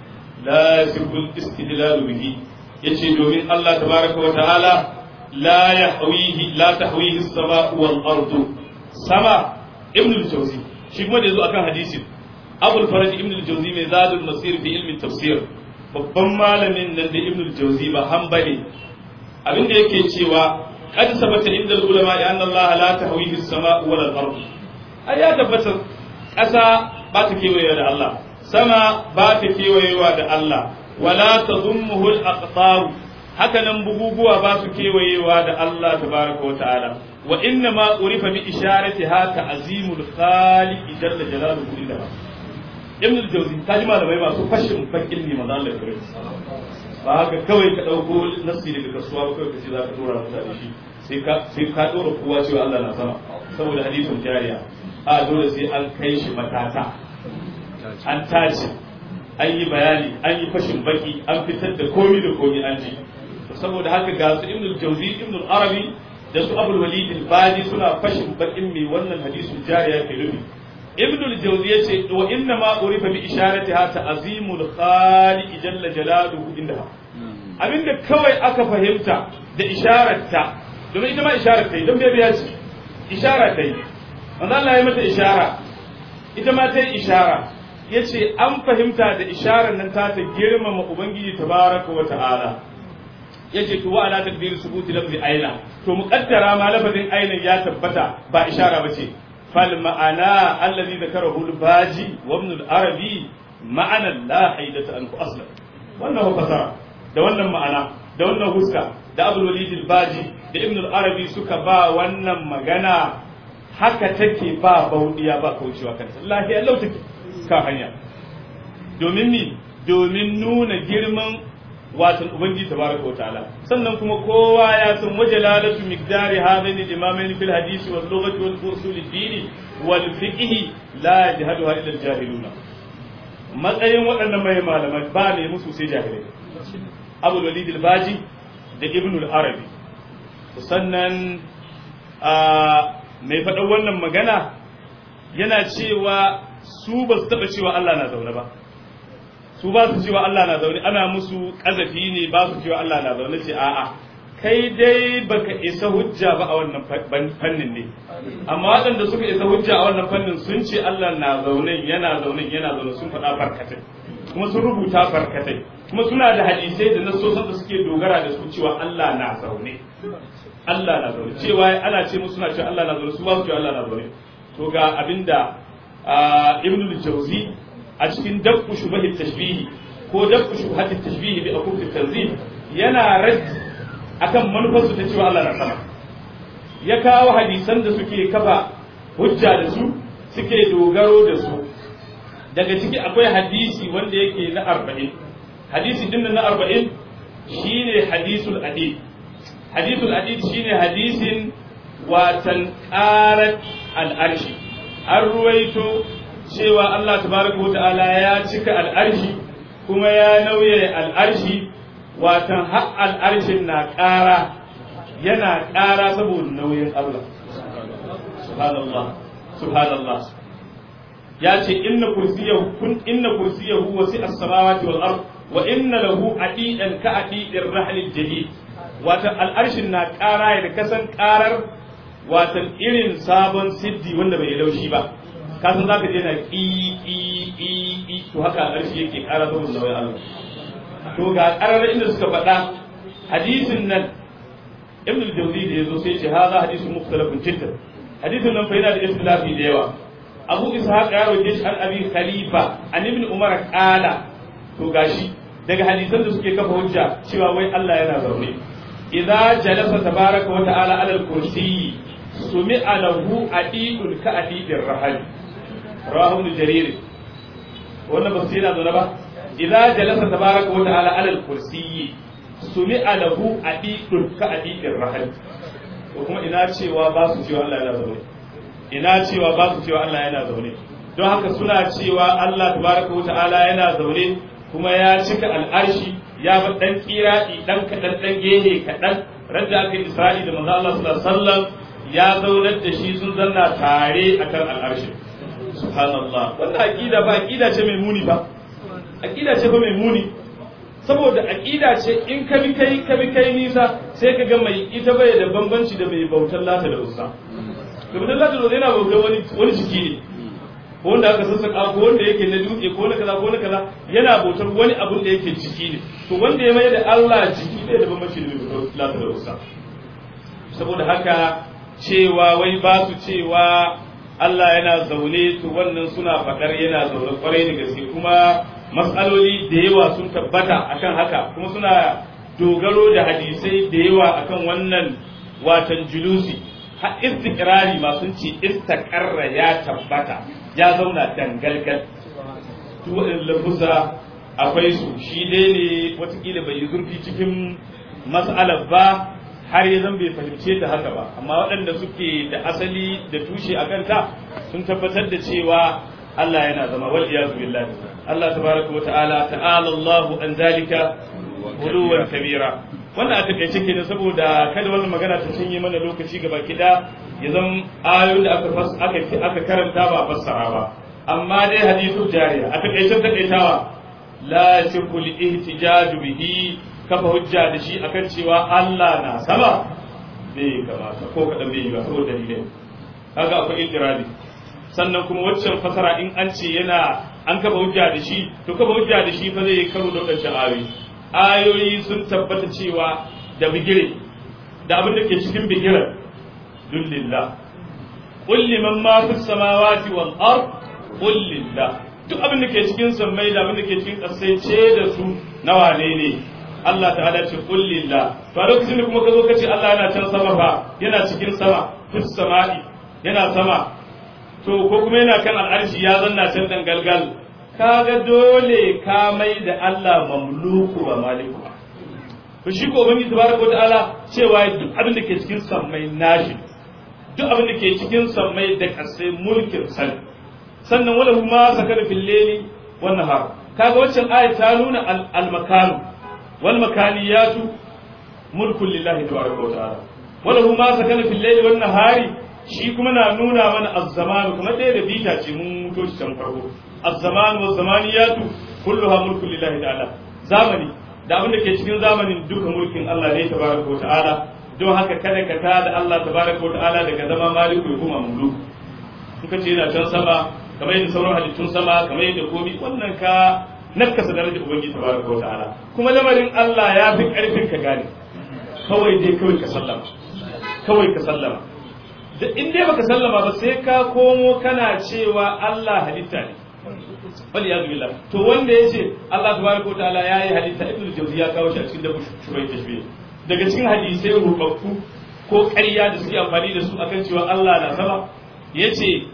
la yasihu istidlal bihi yace domin Allah tabaraka wa ta'ala la yahwihi la tahwihi as-sama'u wal ardu sama ibn al-jawzi shi kuma da yazo akan hadisin abul faraj ibn al-jawzi mai zadul masir fi ilmi tafsir babban malamin nan da ibn al-jawzi ba hanbali abinda yake cewa qad sabata inda ulama anna Allah la tahwihi as-sama'u wal ardu ai ya tabbata ƙasa ba ta kewaye da Allah sama ba ta kewayewa da Allah wala tadummuhu al-aqtar haka nan buguguwa ba su kewayewa da Allah tabaraka wa ta'ala wa inna ma urifa bi isharatiha ta'zimul khaliq jalla jalaluhu inda ibn al-jawzi kaji malamai masu fashin bakin ne manzo Allah ya kare ba haka kawai ka dauko nasi daga kasuwa ba kawai ka ce za ka dora mutane shi sai ka sai ka dora kowa cewa Allah na sama saboda hadisin jariya a dole sai an kai shi matata an tace an yi bayani an yi fashin baki an fitar da komi da komi an ji saboda haka ga su ibn al-jawzi ibn al-arabi da su abul walid al-bani suna fashin bakin mai wannan hadisin jariya ke nufi ibn al-jawzi yace wa inna ma urifa bi isharatiha ta'zimul khaliq jalla jalaluhu indaha abinda kawai aka fahimta da ishararta domin ita ma isharar ta yi don bai ce ishara ta yi wanda Allah ya mata ishara ita ma ta yi ishara ya ce an fahimta da isharar nan ta ta girmama ubangiji tabaraka wa ta'ala ya ce to wa ala takdir subuti lafzi aina to muqaddara ma lafazin aina ya tabbata ba ishara bace fal ma'ana allazi zakarahu al-baji wa ibn al-arabi ma'ana la haidata anhu aslan wannan fasara da wannan ma'ana da wannan huska da abul walid al-baji da ibn al-arabi suka ba wannan magana haka take ba baudiya ba kaucewa kanta lahiya lau take kan hanya domin ni domin nuna girman watan ubangiji tabaraka wataala sannan kuma kowa ya san wajalalatu miqdari hadaini al-imamain fil hadisi wal lughati wal usul ad-din wal fiqh la yajhaduha illa al-jahiluna matsayin waɗannan mai malamai ba ne musu sai jahilai abul walid al-baji da ibn al-arabi sannan mai faɗan wannan magana yana cewa su ba su taɓa cewa Allah na zaune ba su ba su cewa Allah na zaune ana musu ƙazafi ne ba su cewa Allah na zaune ce a'a kai dai baka isa hujja ba a wannan fannin ne amma waɗanda suka isa hujja a wannan fannin sun ce Allah na zaune yana zaune yana zaune sun faɗa barkatai kuma sun rubuta barkatai kuma suna da hadisai da nasosan da suke dogara da su cewa Allah na zaune Allah na zaune cewa ana ce musu suna cewa Allah na zaune su ba su cewa Allah na zaune to ga abinda Ibn al-Jawzi a cikin dabbu shubahi tashbihi ko dabbu shubahi tashbihi bi akuf tanzih yana rad akan manufarsu ta cewa Allah na sama ya kawo hadisan da suke kafa hujja da su suke dogaro da su daga ciki akwai hadisi wanda yake na arba'in hadisi din na arba'in shine hadisul adid hadisul adid shine hadisin watan qarat al'arshi an ruwaito cewa Allah tabaraka wa ta'ala ya cika al'arshi kuma ya nauye al'arshi watan har al'arshin na ƙara yana ƙara saboda nauyin Allah subhanallah subhanallah ya ce inna kursiyahu kun inna kursiyahu wasi as-samawati wal ard wa inna lahu adidan ka adidir rahl jadid watan al'arshin na ƙara da kasan ƙarar watan irin sabon siddi wanda bai laushi ba kasan zaka je na ƙi ƙi ƙi ƙi to haka al'arshi yake ƙara saboda nauyin Allah to ga ƙarar inda suka faɗa hadisin nan ibn al-jawzi da yazo sai ce hadha hadisun mukhtalafun jiddan hadisin nan fa yana da istilafi da yawa abu ishaq ya roke shi an abi khalifa an ibn umar qala to gashi daga hadisan da suke kafa hujja cewa wai Allah yana zaune idza jalasa tabaraka wa ta'ala ala al-kursi sumi alahu adidul ka adidin rahali rahu jarir wannan ba su yana zaune ba idza jalasa tabaraka wa ta'ala ala al-kursiyyi sumi alahu adidul ka adidin rahali ko kuma ina cewa ba su cewa Allah yana zaune ina cewa ba su cewa Allah yana zaune don haka suna cewa Allah tabaraka wa ta'ala yana zaune kuma ya cika al'arshi ya ba dan kiradi dan kadan dan gehe kadan randa aka Isra'i da manzo Allah sallallahu alaihi wasallam ya zaunar da shi sun zanna tare akan al'arshi subhanallah wannan aqida ba aqida ce mai muni ba aqida ce ba mai muni saboda aqida ce in ka bi kai ka bi kai nisa sai ka ga mai ita bai da bambanci da mai bautar lata da ussa to bautar lata da ussa yana bautar wani wani jiki ne ko wanda aka sassaka ko wanda yake na dutse ko na kaza ko na kaza yana bautar wani abun da yake jiki ne to wanda ya mai da Allah jiki ne da bambanci da mai bautar lata da ussa saboda haka cewa wai ba su cewa Allah yana zaune to wannan suna faɗar yana zaune kwarai da gaske kuma matsaloli da yawa sun tabbata akan haka kuma suna dogaro da hadisai da yawa akan wannan watan julusi har istiqrari ma sun ce istaqarra ya tabbata ya zauna dangalgal duk waɗannan lafuza akwai su shi dai ne watakila bai yi zurfi cikin mas'alar ba har ya zan bai fahimce ta haka ba amma waɗanda suke da asali da tushe a kanta sun tabbatar da cewa Allah yana zama wal iyazu billahi Allah tabaraka wa ta'ala ta'ala Allahu an zalika uluwan kabira wannan a takaice kenan saboda kada wannan magana ta cinye mana lokaci gaba kida ya zan ayoyin da aka aka aka karanta ba fassara ba amma dai hadithu jariya a takaice takaitawa la yakul ihtijaju bihi kafa hujja da shi akan cewa Allah na sama bai kamata ko kadan bai yi ba saboda dalilai kaga akwai itirabi sannan kuma waccan fasara in an ce yana an kafa hujja da shi to kafa hujja da shi fa zai karo da wadancan ayoyi ayoyi sun tabbata cewa da bigire da abin da ke cikin bigiren dullillah qul liman ma fis samawati wal ard qul lillah duk abin da ke cikin sammai da abin da ke cikin ƙasai ce da su na wane ne Allah ta'ala ce qul lillah to a lokacin da kuma ka zo ka ce Allah yana can sama fa yana cikin sama fis sama'i yana sama to ko kuma yana kan al'arshi ya zanna can dan galgal kaga dole ka mai da Allah mamluku wa maliku to shi ko ubangiji tabaraka ta'ala cewa duk abin da ke cikin sammai nashi duk abin da ke cikin sammai da kasai mulkin san sannan wala huma sakana fil layli wan nahar kaga waccan ayat ta nuna al makan wal makaniyatu mulkun lillahi tabaraka wa ta'ala wala huma sakana fil layli wan nahari shi kuma na nuna mana az-zamanu kamar ɗaya da bita ce mun muto shi can farko az-zamanu wa zamaniyatu kulluha mulkun lillahi ta'ala zamani da abin da ke cikin zamanin duka mulkin Allah ne tabaraka wa ta'ala don haka kada ka ta da Allah tabaraka wa ta'ala daga zama maliku ya kuma muluk in ka ce yana can sama kamar yadda sauran halittun sama kamar yadda komi wannan ka nakasa darajar ubangiji tabaraka wa ta'ala kuma lamarin Allah ya fi karfin ka gane kawai dai kawai ka sallama kawai ka sallama da in dai baka sallama ba sai ka komo kana cewa Allah halitta ne wal ya billah to wanda yace Allah tabaraka wa ta'ala yayi halitta ibnu jawzi ya kawo shi a cikin dabu shubai tashbih daga cikin hadisai rubabbu ko ƙarya da suke amfani da su akan cewa Allah na sama yace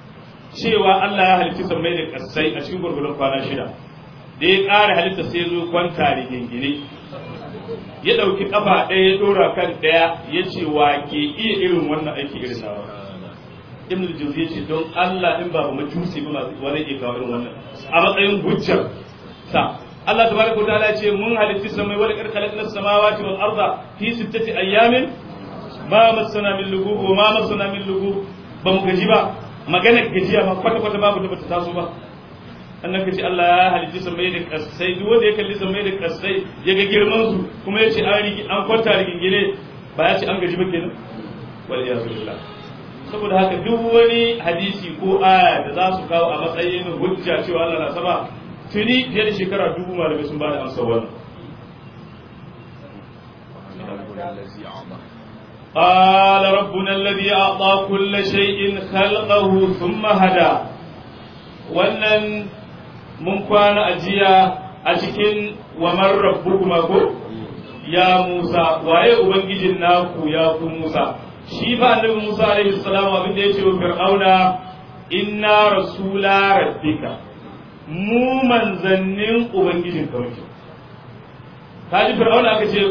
cewa Allah ya halitta sammai da kasai a cikin gurgurun kwana shida da ya ƙara halitta sai zo kwanta rigingine ya ɗauki ƙafa ɗaya ya ɗora kan ɗaya ya ce wa ke iya irin wannan aiki irin nawa ibn al-jawzi ya ce don Allah in ba mu jusi ba masu wani ke kawo irin wannan a matsayin hujjar sa Allah tabaraka wa ta'ala ya ce mun halitti samai wal qad khalaqna as-samawati wal arda fi sittati ayyamin ma massana min lugu wa ma massana min lugu ba mu gaji ba maganar gajiya ma kwata kwata babu da bata taso ba annan ka ce Allah ya halitti sammai da kasai duk wanda ya kalli sammai da kasai ya ga girman su kuma ya ce an rigi an kwanta rigingine ba ya ce an gaji ba kenan wal ya billah saboda haka duk wani hadisi ko aya da za su kawo a matsayin hujja cewa Allah na sama tuni fiye da shekara dubu malamai sun bada amsa wannan قال ربنا الذي أعطى كل شيء خلقه ثم هدى wannan mun kwana a jiya a cikin wamar rabbukuma ko ya Musa waye ubangijin naku ya ku Musa shi fa annabi Musa alaihi salam abin da yace wa fir'auna inna rasula rabbika mu manzannin ubangijin ka muke kaji fir'auna aka ce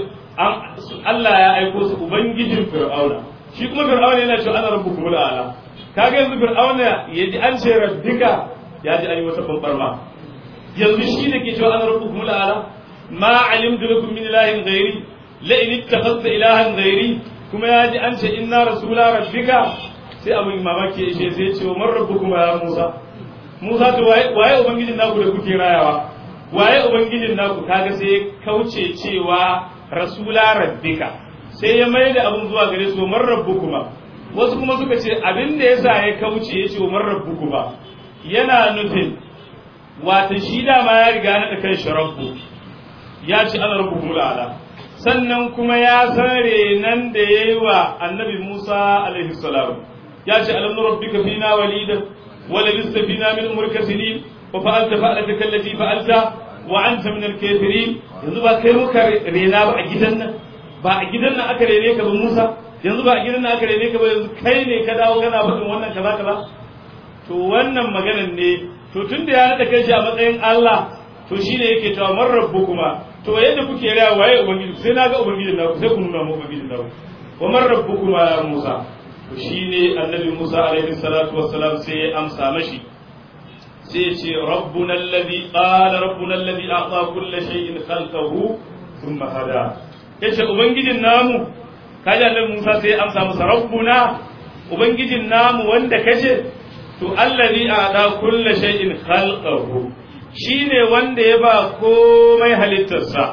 Allah ya aiko su ubangijin fir'auna shi kuma fir'auna yana cewa ana rabbukum ala kaga yanzu fir'auna yaji an ce rabbika ya ji an yi wata bambarma yanzu shi ne ke cewa ana rabbukum ala ma alimtu lakum min ilahin ghairi la in ittakhadta ilahan ghairi kuma ya ji an ce inna rasula rabbika sai abin mamaki ya ce sai ce wa man rabbukum ya Musa Musa to waye waye ubangijin naku da kuke rayawa waye ubangijin naku kaga sai kauce cewa rasula rabbika sai ya mai da abin zuwa gare su man rabbukuma wasu kuma suka ce abin da yasa ya kauce ya ce man rabbukuma yana nufin wata shi dama ya riga na kan shi rabbu ya ce ana rabbukum ala sannan kuma ya san renan da ya yi wa annabi Musa alaihi salam ya ce alam rabbika fina walida wa labista fina min umrika sinin wa fa'alta fa'alata kallati fa'alta wa anta min al-kafirin yanzu ba kai muka rena ba a gidan nan ba a gidan nan aka rene ka ba Musa yanzu ba a gidan nan aka rene ka ba yanzu kai ne ka dawo kana faɗin wannan kaza kaza to wannan maganan ne to tunda ya nada kai shi a matsayin Allah to shine yake cewa man rabbukuma to yadda kuke raya waye ubangiji sai na ga ubangijin naku sai ku nuna mu ubangijin naku wa man rabbukuma ya Musa to shine annabi Musa alaihi salatu wassalam sai ya amsa mashi sai ya ce rabbuna alladhi qala rabbuna alladhi a'ta kulla shay'in khalqahu thumma hada yace ubangijin namu kaji annabi Musa sai ya amsa masa rabbuna ubangijin namu wanda kace to alladhi a'ta kulla shay'in khalqahu shi ne wanda ya ba komai halittarsa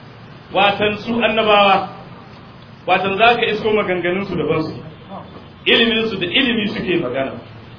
watan su annabawa watan za ka isko maganganunsu daban su iliminsu da ilimi suke magana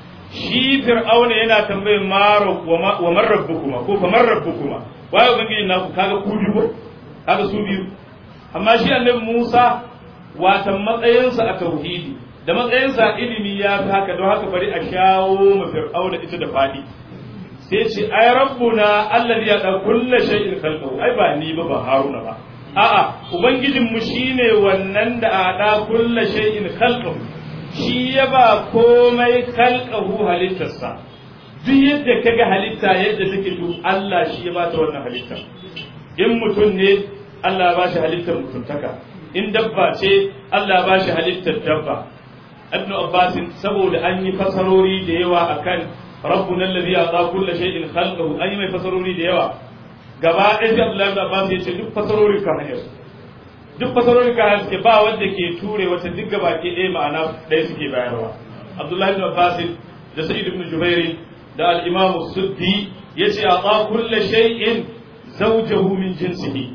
shi fir'auna yana tambayin maro wa marrabbu kuma ko fa marrabbu kuma waye ubangiji naku kaga ku biyu ko kaga su biyu amma shi annabi Musa watan matsayinsa a tauhidi da matsayinsa a ilimi ya fi haka don haka bari a shawo ma fir'auna ita da fadi sai ce ai rabbuna allazi ya da kulla shay'in khalqahu ai ba ni ba ba haruna ba a'a ubangijin mu shine wannan da a da kulla shay'in khalqahu shi ya ba komai khalqahu halittarsa duk yadda kaga halitta yadda take to Allah shi ya ba ta wannan halitta in mutum ne Allah ba shi halittar mutuntaka in dabba ce Allah ba shi halittar dabba Ibn Abbas saboda an yi fasarori da yawa akan ربنا الذي أعطى كل شيء خلقه أي ما يفسروني ديوا gaba ɗaya sai Abdullahi da Abbas ya ce duk fasarori ka hanyar duk fasarori ka hanyar suke ba wanda ke ture wata duk gaba ke ɗaya ma'ana ɗaya suke bayarwa Abdullahi da Abbas da Sa'id ibn Jubair da al-Imam Suddi yace ata kullu shay'in zawjahu min jinsihi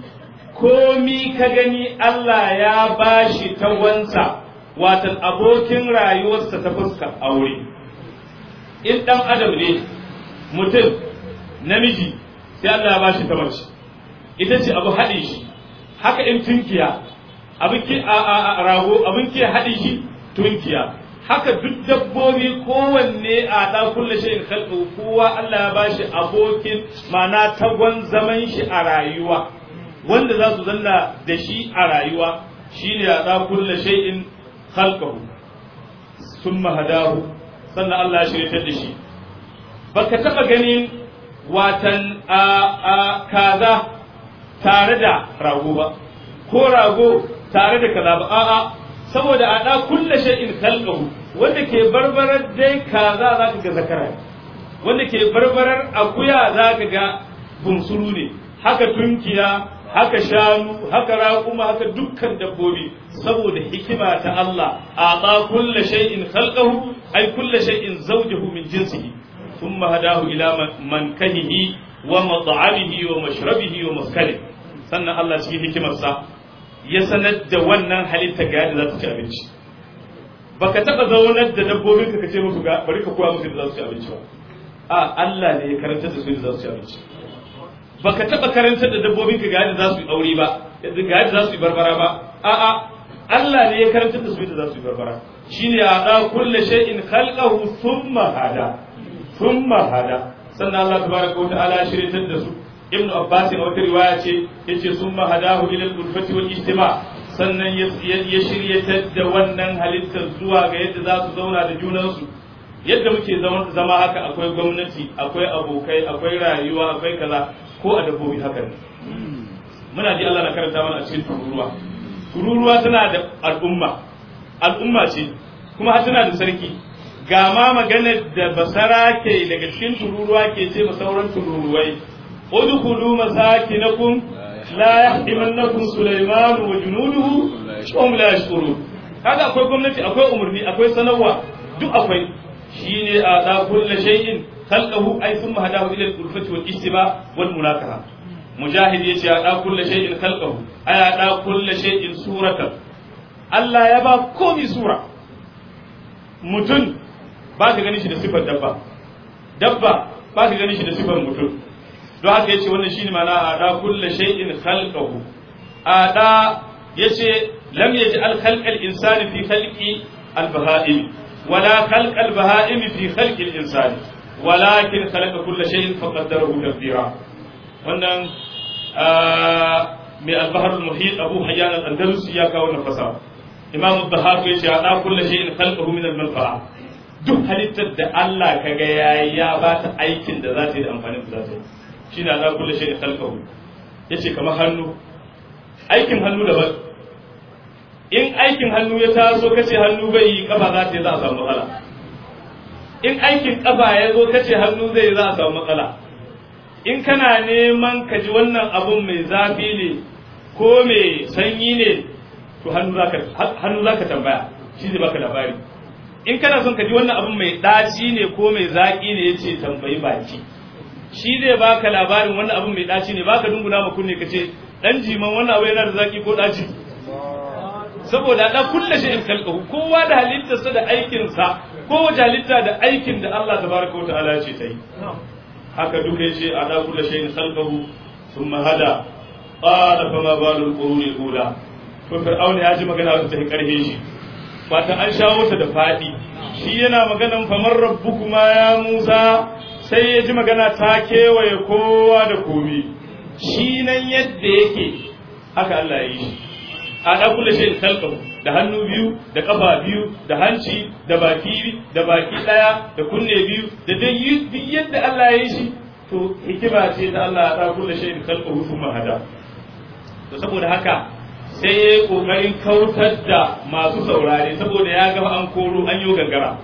komi ka gani Allah ya bashi ta wansa watan abokin rayuwarsa ta fuskar aure in ɗan adam ne mutum namiji sai Allah ya bashi ta mace ita ce abu haɗin shi haka in tunkiya abin ke a rago abin ke haɗin shi tunkiya haka duk dabbobi kowanne a ɗan kulle shi in khalqu kowa Allah ya bashi abokin mana tagon zaman shi a rayuwa wanda za su zanna da shi a rayuwa shine a ɗan kulle shay'in khalqahu summa hadahu sannan Allah ya shirya da shi baka taba ganin watan a kaza tare da rago ba ko rago tare da kaza ba a'a saboda a da kulle shay'in khalqahu wanda ke barbarar dai kaza zaka ga zakara wanda ke barbarar akuya zaka ga bunsuru ne haka tunkiya haka shanu haka raƙuma haka dukkan dabbobi saboda hikima ta Allah a ba kulla shay'in khalqahu ay kulla shay'in zawjahu min jinsihi thumma hadahu ila mankahihi wa mat'amihi wa mashrabihi wa maskanihi sannan Allah cikin hikimarsa ya sanar da wannan halitta ga yadda za ta ci abinci baka taba zaunar da dabbobin ka kace musu ga bari ka koya musu da za su ci abinci ba a Allah ne ya karanta da su da za su ci abinci baka taba karantar da dabbobin ka ga yadda za su yi aure ba ga yadda za su yi barbara ba a'a Allah ne ya karantar da su yadda za su yi barbara shine ya da kullu shay'in khalqahu thumma hada thumma hada sannan Allah tabaraka wa ta'ala ya shiryatar da su ibnu abbas a wata riwaya ce yace thumma hadahu ila al-ulfati wal ijtima sannan ya shiryatar da wannan halittar zuwa ga yadda za su zauna da junansu yadda muke zama haka akwai gwamnati akwai abokai akwai rayuwa akwai kaza ko a dabbobi haka ne muna ji Allah na karanta mana a cikin tururuwa tururuwa tana da al'umma al'umma ce kuma har tana da sarki ga ma maganar da basara ke daga cikin tururuwa ke ce sauran tururuwai udkhulu masakinakum la yahdimannakum sulaiman wa junuduhu wa hum la yashkurun kaga akwai gwamnati akwai umurni akwai sanarwa duk akwai shine a da kullu shay'in khalqahu ay thumma hadahu ila al-ulfati wal istiba wal munakaha mujahid yace a da kullu shay'in khalqahu ay a da kullu shay'in suratan Allah ya ba komi sura mutum ba ka gani shi da sifar dabba dabba ba ka gani shi da sifar mutum don haka yace wannan shine ma'ana a da kullu shay'in khalqahu a da yace lam yaj'al khalqal insani fi khalqi al-baha'im ولا خلق البهائم في خلق الإنسان ولكن خلق كل شيء فقدره تقديرا wannan mai albahar muhit abu hayyan al-andalusi ya kawo na fasa imam al-dhahab ya ce ana kullu shay'in khalqahu min al-manfa'a duk halittar da Allah kaga yayi ya ba ta aikin da za ta yi da amfanin da za ta yi shine ana kullu shay'in khalqahu yace kamar hannu aikin hannu daban in aikin hannu ya taso kace hannu bai yi kafa za ta yi za a samu matsala in aikin kafa ya zo kace hannu zai yi za a samu matsala in kana neman ka ji wannan abun mai zafi ne ko mai sanyi ne to hannu za ka tambaya shi zai baka labari in kana son ka ji wannan abun mai ɗaci ne ko mai zaƙi ne ya ce tambayi baki shi zai baka labarin wannan abun mai ɗaci ne baka dunguna ma kunne ka ce ɗan jiman wannan abu yana da zaƙi ko ɗaci saboda da kulle shi in kalkahu kowa da halittarsa da aikinsa kowace halitta da aikin da Allah tabaraka wa ta'ala ce ta yi haka duka yace a da kulle shi in kalkahu thumma hada qala fama balul quruni ula to fir'auna ya ji magana wata ta karhe shi fata an shawo ta da fadi shi yana maganan famar rabbukuma ya Musa sai ya ji magana ta kewaye kowa da komi shi nan yadda yake haka Allah ya yi shi a da kula shi kalkahu da hannu biyu da kafa biyu da hanci da baki da baki daya da kunne biyu da duk yadda Allah ya yi shi to hikima ce da Allah ya da kula shi kalkahu kuma hada to saboda haka sai ya yi kokarin kautar da masu saurare saboda ya ga an koro an yi gangara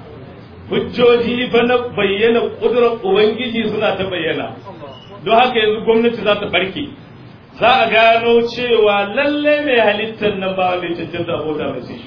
hujjoji fa na bayyana kudurar ubangiji suna ta bayyana don haka yanzu gwamnati za ta barke za a gano cewa lalle mai halittar nan ba wanda ya cancanta abota mai sai shi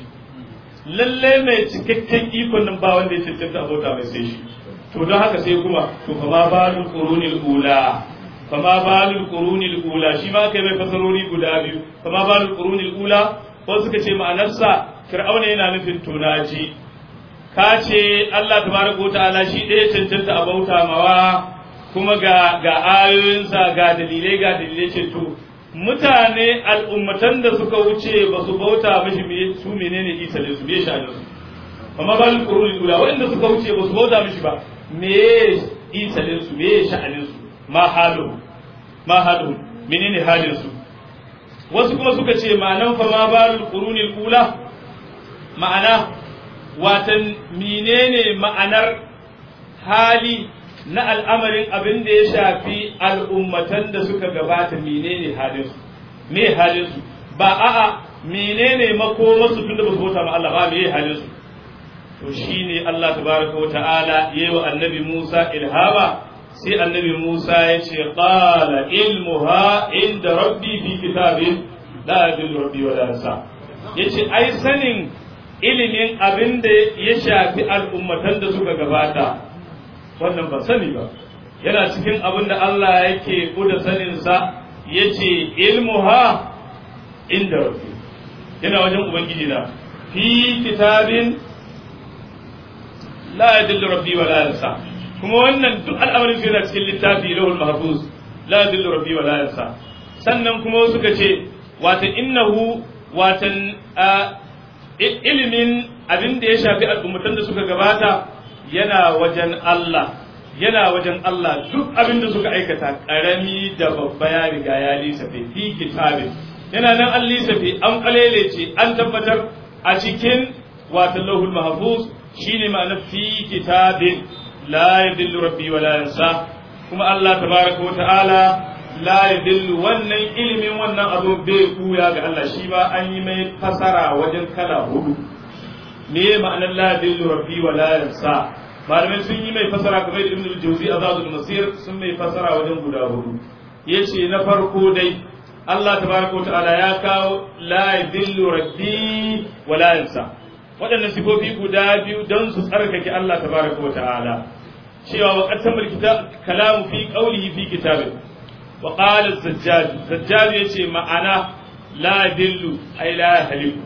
lalle mai cikakken ikon nan ba wanda ya cancanta abota mai sai shi to don haka sai kuma to fa ma balul qurunil ula fa ma balul qurunil ula shi ma kai mai fasarori guda biyu fa ma balul qurunil ula ko suka ce ma'anarsa fir'auna yana nufin tonaji ka ce Allah tabaraka ta'ala shi ɗaya cancanta a bauta mawa kuma ga ga ayoyinsa ga dalilai ga dalilai ce to mutane al'ummatan da suka wuce ba su bauta mishi su menene isa ne su me sha'anin su amma ba al-qurun ula wanda suka wuce ba su bauta mishi ba me isa ne su me sha'anin su ma halu ma halu menene halin su wasu kuma suka ce ma'anan fa ma balul qurunil ula ma'ana watan menene ma'anar hali na al'amarin abin da ya shafi al'ummatan da suka gabata menene halinsu me halinsu ba a'a menene makomarsu tun da ba su bauta ma Allah ba me halinsu to shine Allah tabaraka wa ta'ala yayi wa annabi Musa ilhama sai annabi Musa ya ce qala ilmuha inda rabbi fi kitabin la yadullu rabbi wa la yansa yace ai sanin ilimin abin da ya shafi al'ummatan da suka gabata wannan ba sani ba yana cikin abin da Allah yake kuda saninsa ya ce ilmuha inda rabbi yana wajen ubangiji na fi kitabin la yadillu rabbi wa la yansa kuma wannan duk al'amarin su yana cikin littafi lahul mahfuz la yadillu rabbi wa la yansa sannan kuma suka ce watan innahu watan ilimin abin da ya shafi al'ummatan da suka gabata yana wajen Allah yana wajen Allah duk abin da suka aikata karami da babba ya riga ya lisa fi kitabin yana nan an lissafi an kalelece an tabbatar a cikin wata lahul mahfuz shine ma'ana fi kitabin la yadillu rabbi wa la yansa kuma Allah tabaraka wa ta'ala la yadillu wannan ilimin wannan abu bai kuya ga Allah shi ba an yi mai fasara wajen kala hudu me ma'anar la yadillu rabbi wa la yansa malamai sun yi mai fasara kamar ibn al-jawzi azadul masir sun mai fasara wajen guda hudu yace na farko dai Allah tabaraka wa ta'ala ya kawo la yadillu rabbi wa la yansa waɗannan sifofi guda biyu don su tsarkake Allah tabaraka wa ta'ala cewa wa qatamul kitab kalamu fi qawlihi fi kitabin wa qala az-zajjaj zajjaj yace ma'ana la dillu ay la haliku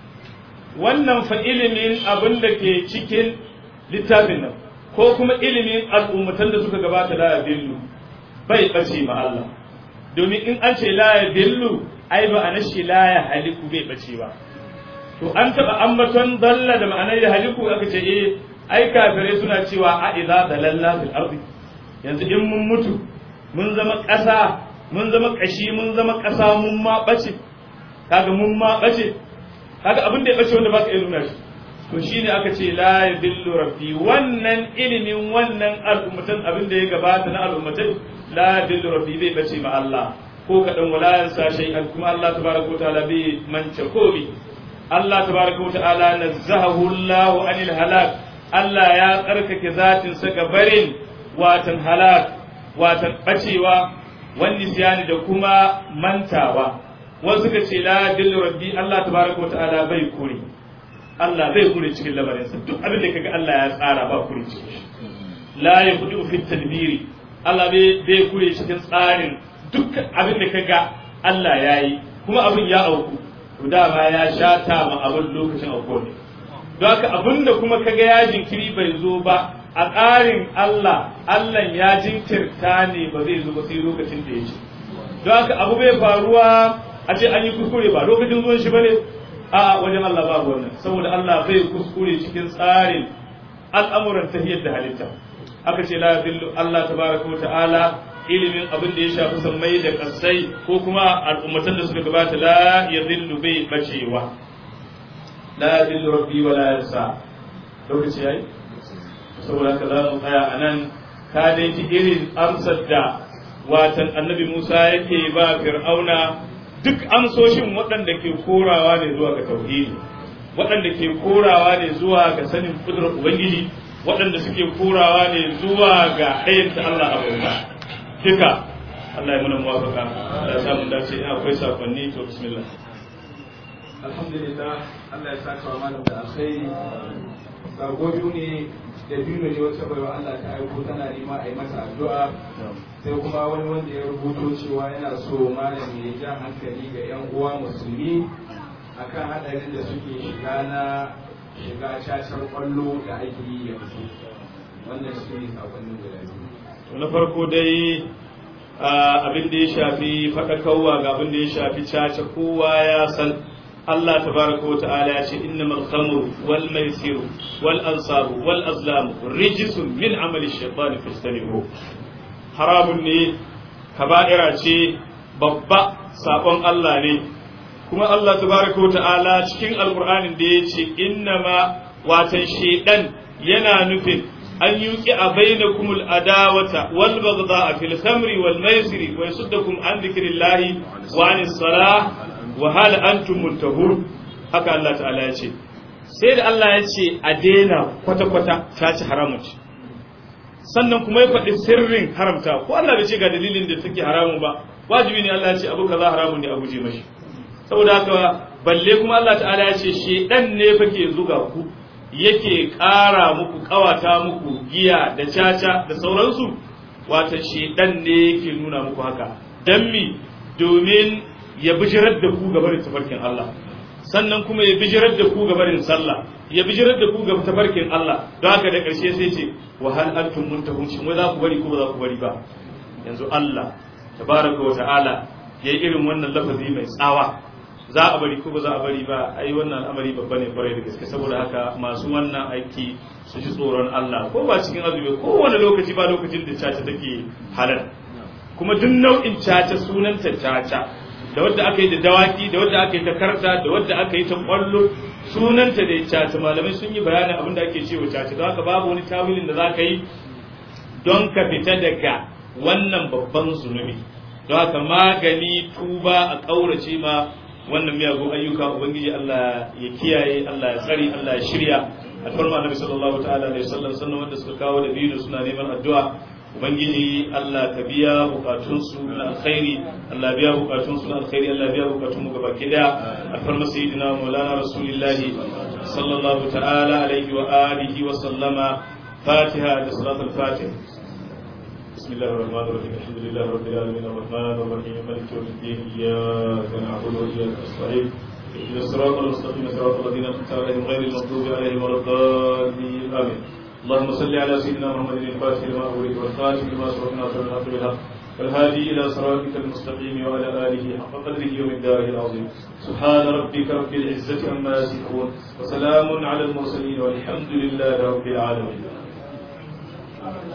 wannan fa ilimin abin da ke cikin littafin nan ko kuma ilimin al'ummatan da suka gabata la dillu bai bace ma Allah domin in an ce la dillu ai ba anashi la ya haliku bai bace ba to an taba ambaton dalla da ma'anar ya haliku aka ce eh ai kafirai suna cewa a idza dalalla fil ardi yanzu in mun mutu mun zama ƙasa mun zama ƙashi mun zama ƙasa mun ma bace kaga mun ma bace kaga abin da ya bace wanda baka iya nuna shi to shine aka ce la yadillu rabbi wannan ilimin wannan al'ummatan abin da ya gabata na al'ummatan la yadillu rabbi bai bace ma Allah ko kadan wala yansa shay'an kuma Allah tabaraka wa ta'ala bai mance komi Allah tabaraka wa ta'ala nazzahu Allah anil halak Allah ya tsarkake zatinsa ga barin watan halak watan bacewa wani siyani da kuma mantawa wasu ka ce la dillu rabbi Allah tabaraka wa ta'ala bai kure Allah bai kure cikin lamarinsa duk abin da kaga Allah ya tsara ba kure cikin shi la yaqudu fi tadbiri Allah bai kure cikin tsarin duk abin da kaga Allah yayi kuma abin ya auku to dama ya shata ma abin lokacin auku ne don haka abinda kuma kaga ya jinkiri bai zo ba a ƙarin Allah Allah ya jinkirta ne ba zai zo ba sai lokacin da ya ce don haka abu bai faruwa a ce an yi kuskure ba lokacin zuwan shi bane a wajen Allah babu wannan saboda Allah bai kuskure cikin tsarin al'amuran tahiyar da halitta aka ce la yadillu Allah tabaraka wa ta'ala ilimin abin da ya shafi sammai da kasai ko kuma al'ummatan da suka gabata la yadillu bai bacewa la yadillu rabbi wa la yansa lokaci yayi saboda haka za mu tsaya a nan ka dai ji irin amsar da watan annabi Musa yake ba fir'auna duk amsoshin waɗanda ke korawa ne zuwa ga tauhidi waɗanda ke korawa ne zuwa ga sanin kudurar ubangiji waɗanda suke korawa ne zuwa ga ɗayanta Allah a bauta duka Allah ya muna muwafaka da samun dace ina akwai sakonni to bismillah alhamdulillah Allah ya saka wa malam da alkhairi sako biyu ne da biyu ne wata baiwa Allah ta aiko tana nema a yi mata addu'a sai kuma wani wanda ya rubuto cewa yana so malam ya ja hankali ga yan uwa musulmi akan hadarin da suke shiga na shiga cacar kwallo da ake yi yanzu wannan shi ne sakonnin guda biyu to na farko dai abin da ya shafi faɗakarwa ga abin da ya shafi caca kowa ya san Allah tabaraka wa ta'ala ya ce innamal khamru wal maisiru wal ansabu wal azlamu rijsun min amali shaytan fastanibu haramun ne kaba'ira ce babba sabon Allah ne kuma Allah tabaraka wa ta'ala cikin alqur'anin da ya ce innama watan shaydan yana nufin an yuqi a bainakumul adawata wal baghdha fil khamri wal maisiri wa yasuddakum an dhikrillahi wa anis salah wa hal antum muntahun haka Allah ta'ala ya ce sai da Allah ya ce a daina kwata-kwata ta ci haramun ce sannan kuma ya faɗi sirrin haramta ko Allah bai ce ga dalilin da take haramun ba wajibi ne Allah ya ce abu kaza haramun ne a guje mashi saboda haka balle kuma Allah ta'ala ya ce shedan ne fa ke zuga ku yake ƙara muku ƙawata muku giya da caca da sauransu wata shedan ne yake nuna muku haka dan mi domin ya bijirar da ku gabarin tafarkin Allah sannan kuma ya bijirar da ku gabarin sallah ya bijirar da ku ga tafarkin Allah don haka da ƙarshe sai ce wa hal antum muntahun shin wai za ku bari ko ba za ku bari ba yanzu Allah tabaraka wa ta'ala yayi irin wannan lafazi mai tsawa za a bari ko ba za a bari ba ai wannan al'amari babba ne kwarai da gaske saboda haka masu wannan aiki su ji tsoron Allah ko ba cikin azumi ko wani lokaci ba lokacin da caca take halal kuma duk nau'in caca sunanta caca da wadda aka yi da dawaki da wadda aka yi ta karta da wadda aka yi ta kwallo sunanta da caca malamai sun yi bayanin abin da ake cewa caca don haka babu wani tawilin da za ka yi don ka fita daga wannan babban zunubi don haka magani tuba a ƙaurace ma wannan miyagun ayyuka ubangiji Allah ya kiyaye Allah ya tsari Allah ya shirya alfarma annabi sallallahu ta'ala alaihi wasallam sannan wanda suka kawo da biyu suna neman addu'a ubangiji Allah ka biya bukatun su na alkhairi Allah biya bukatun su na alkhairi Allah biya bukatun mu gaba ki daya alfarma sayyidina maulana rasulullahi sallallahu ta'ala alaihi wa alihi wa sallama fatiha da salatul fatih بسم الله الرحمن الرحيم الحمد لله رب العالمين الرحمن الرحيم مالك يوم الدين اياك نعبد واياك نستعين اهدنا الصراط المستقيم صراط الذين انعمت عليهم غير المغضوب عليهم ولا الضالين امين اللهم صل على سيدنا محمد الفاتح لما اغلق والخاتم لما سبق ناصر الحق بالحق والهادي الى صراطك المستقيم وعلى اله حق قدره يوم الدار العظيم سبحان ربك رب العزه عما يصفون وسلام على المرسلين والحمد لله رب العالمين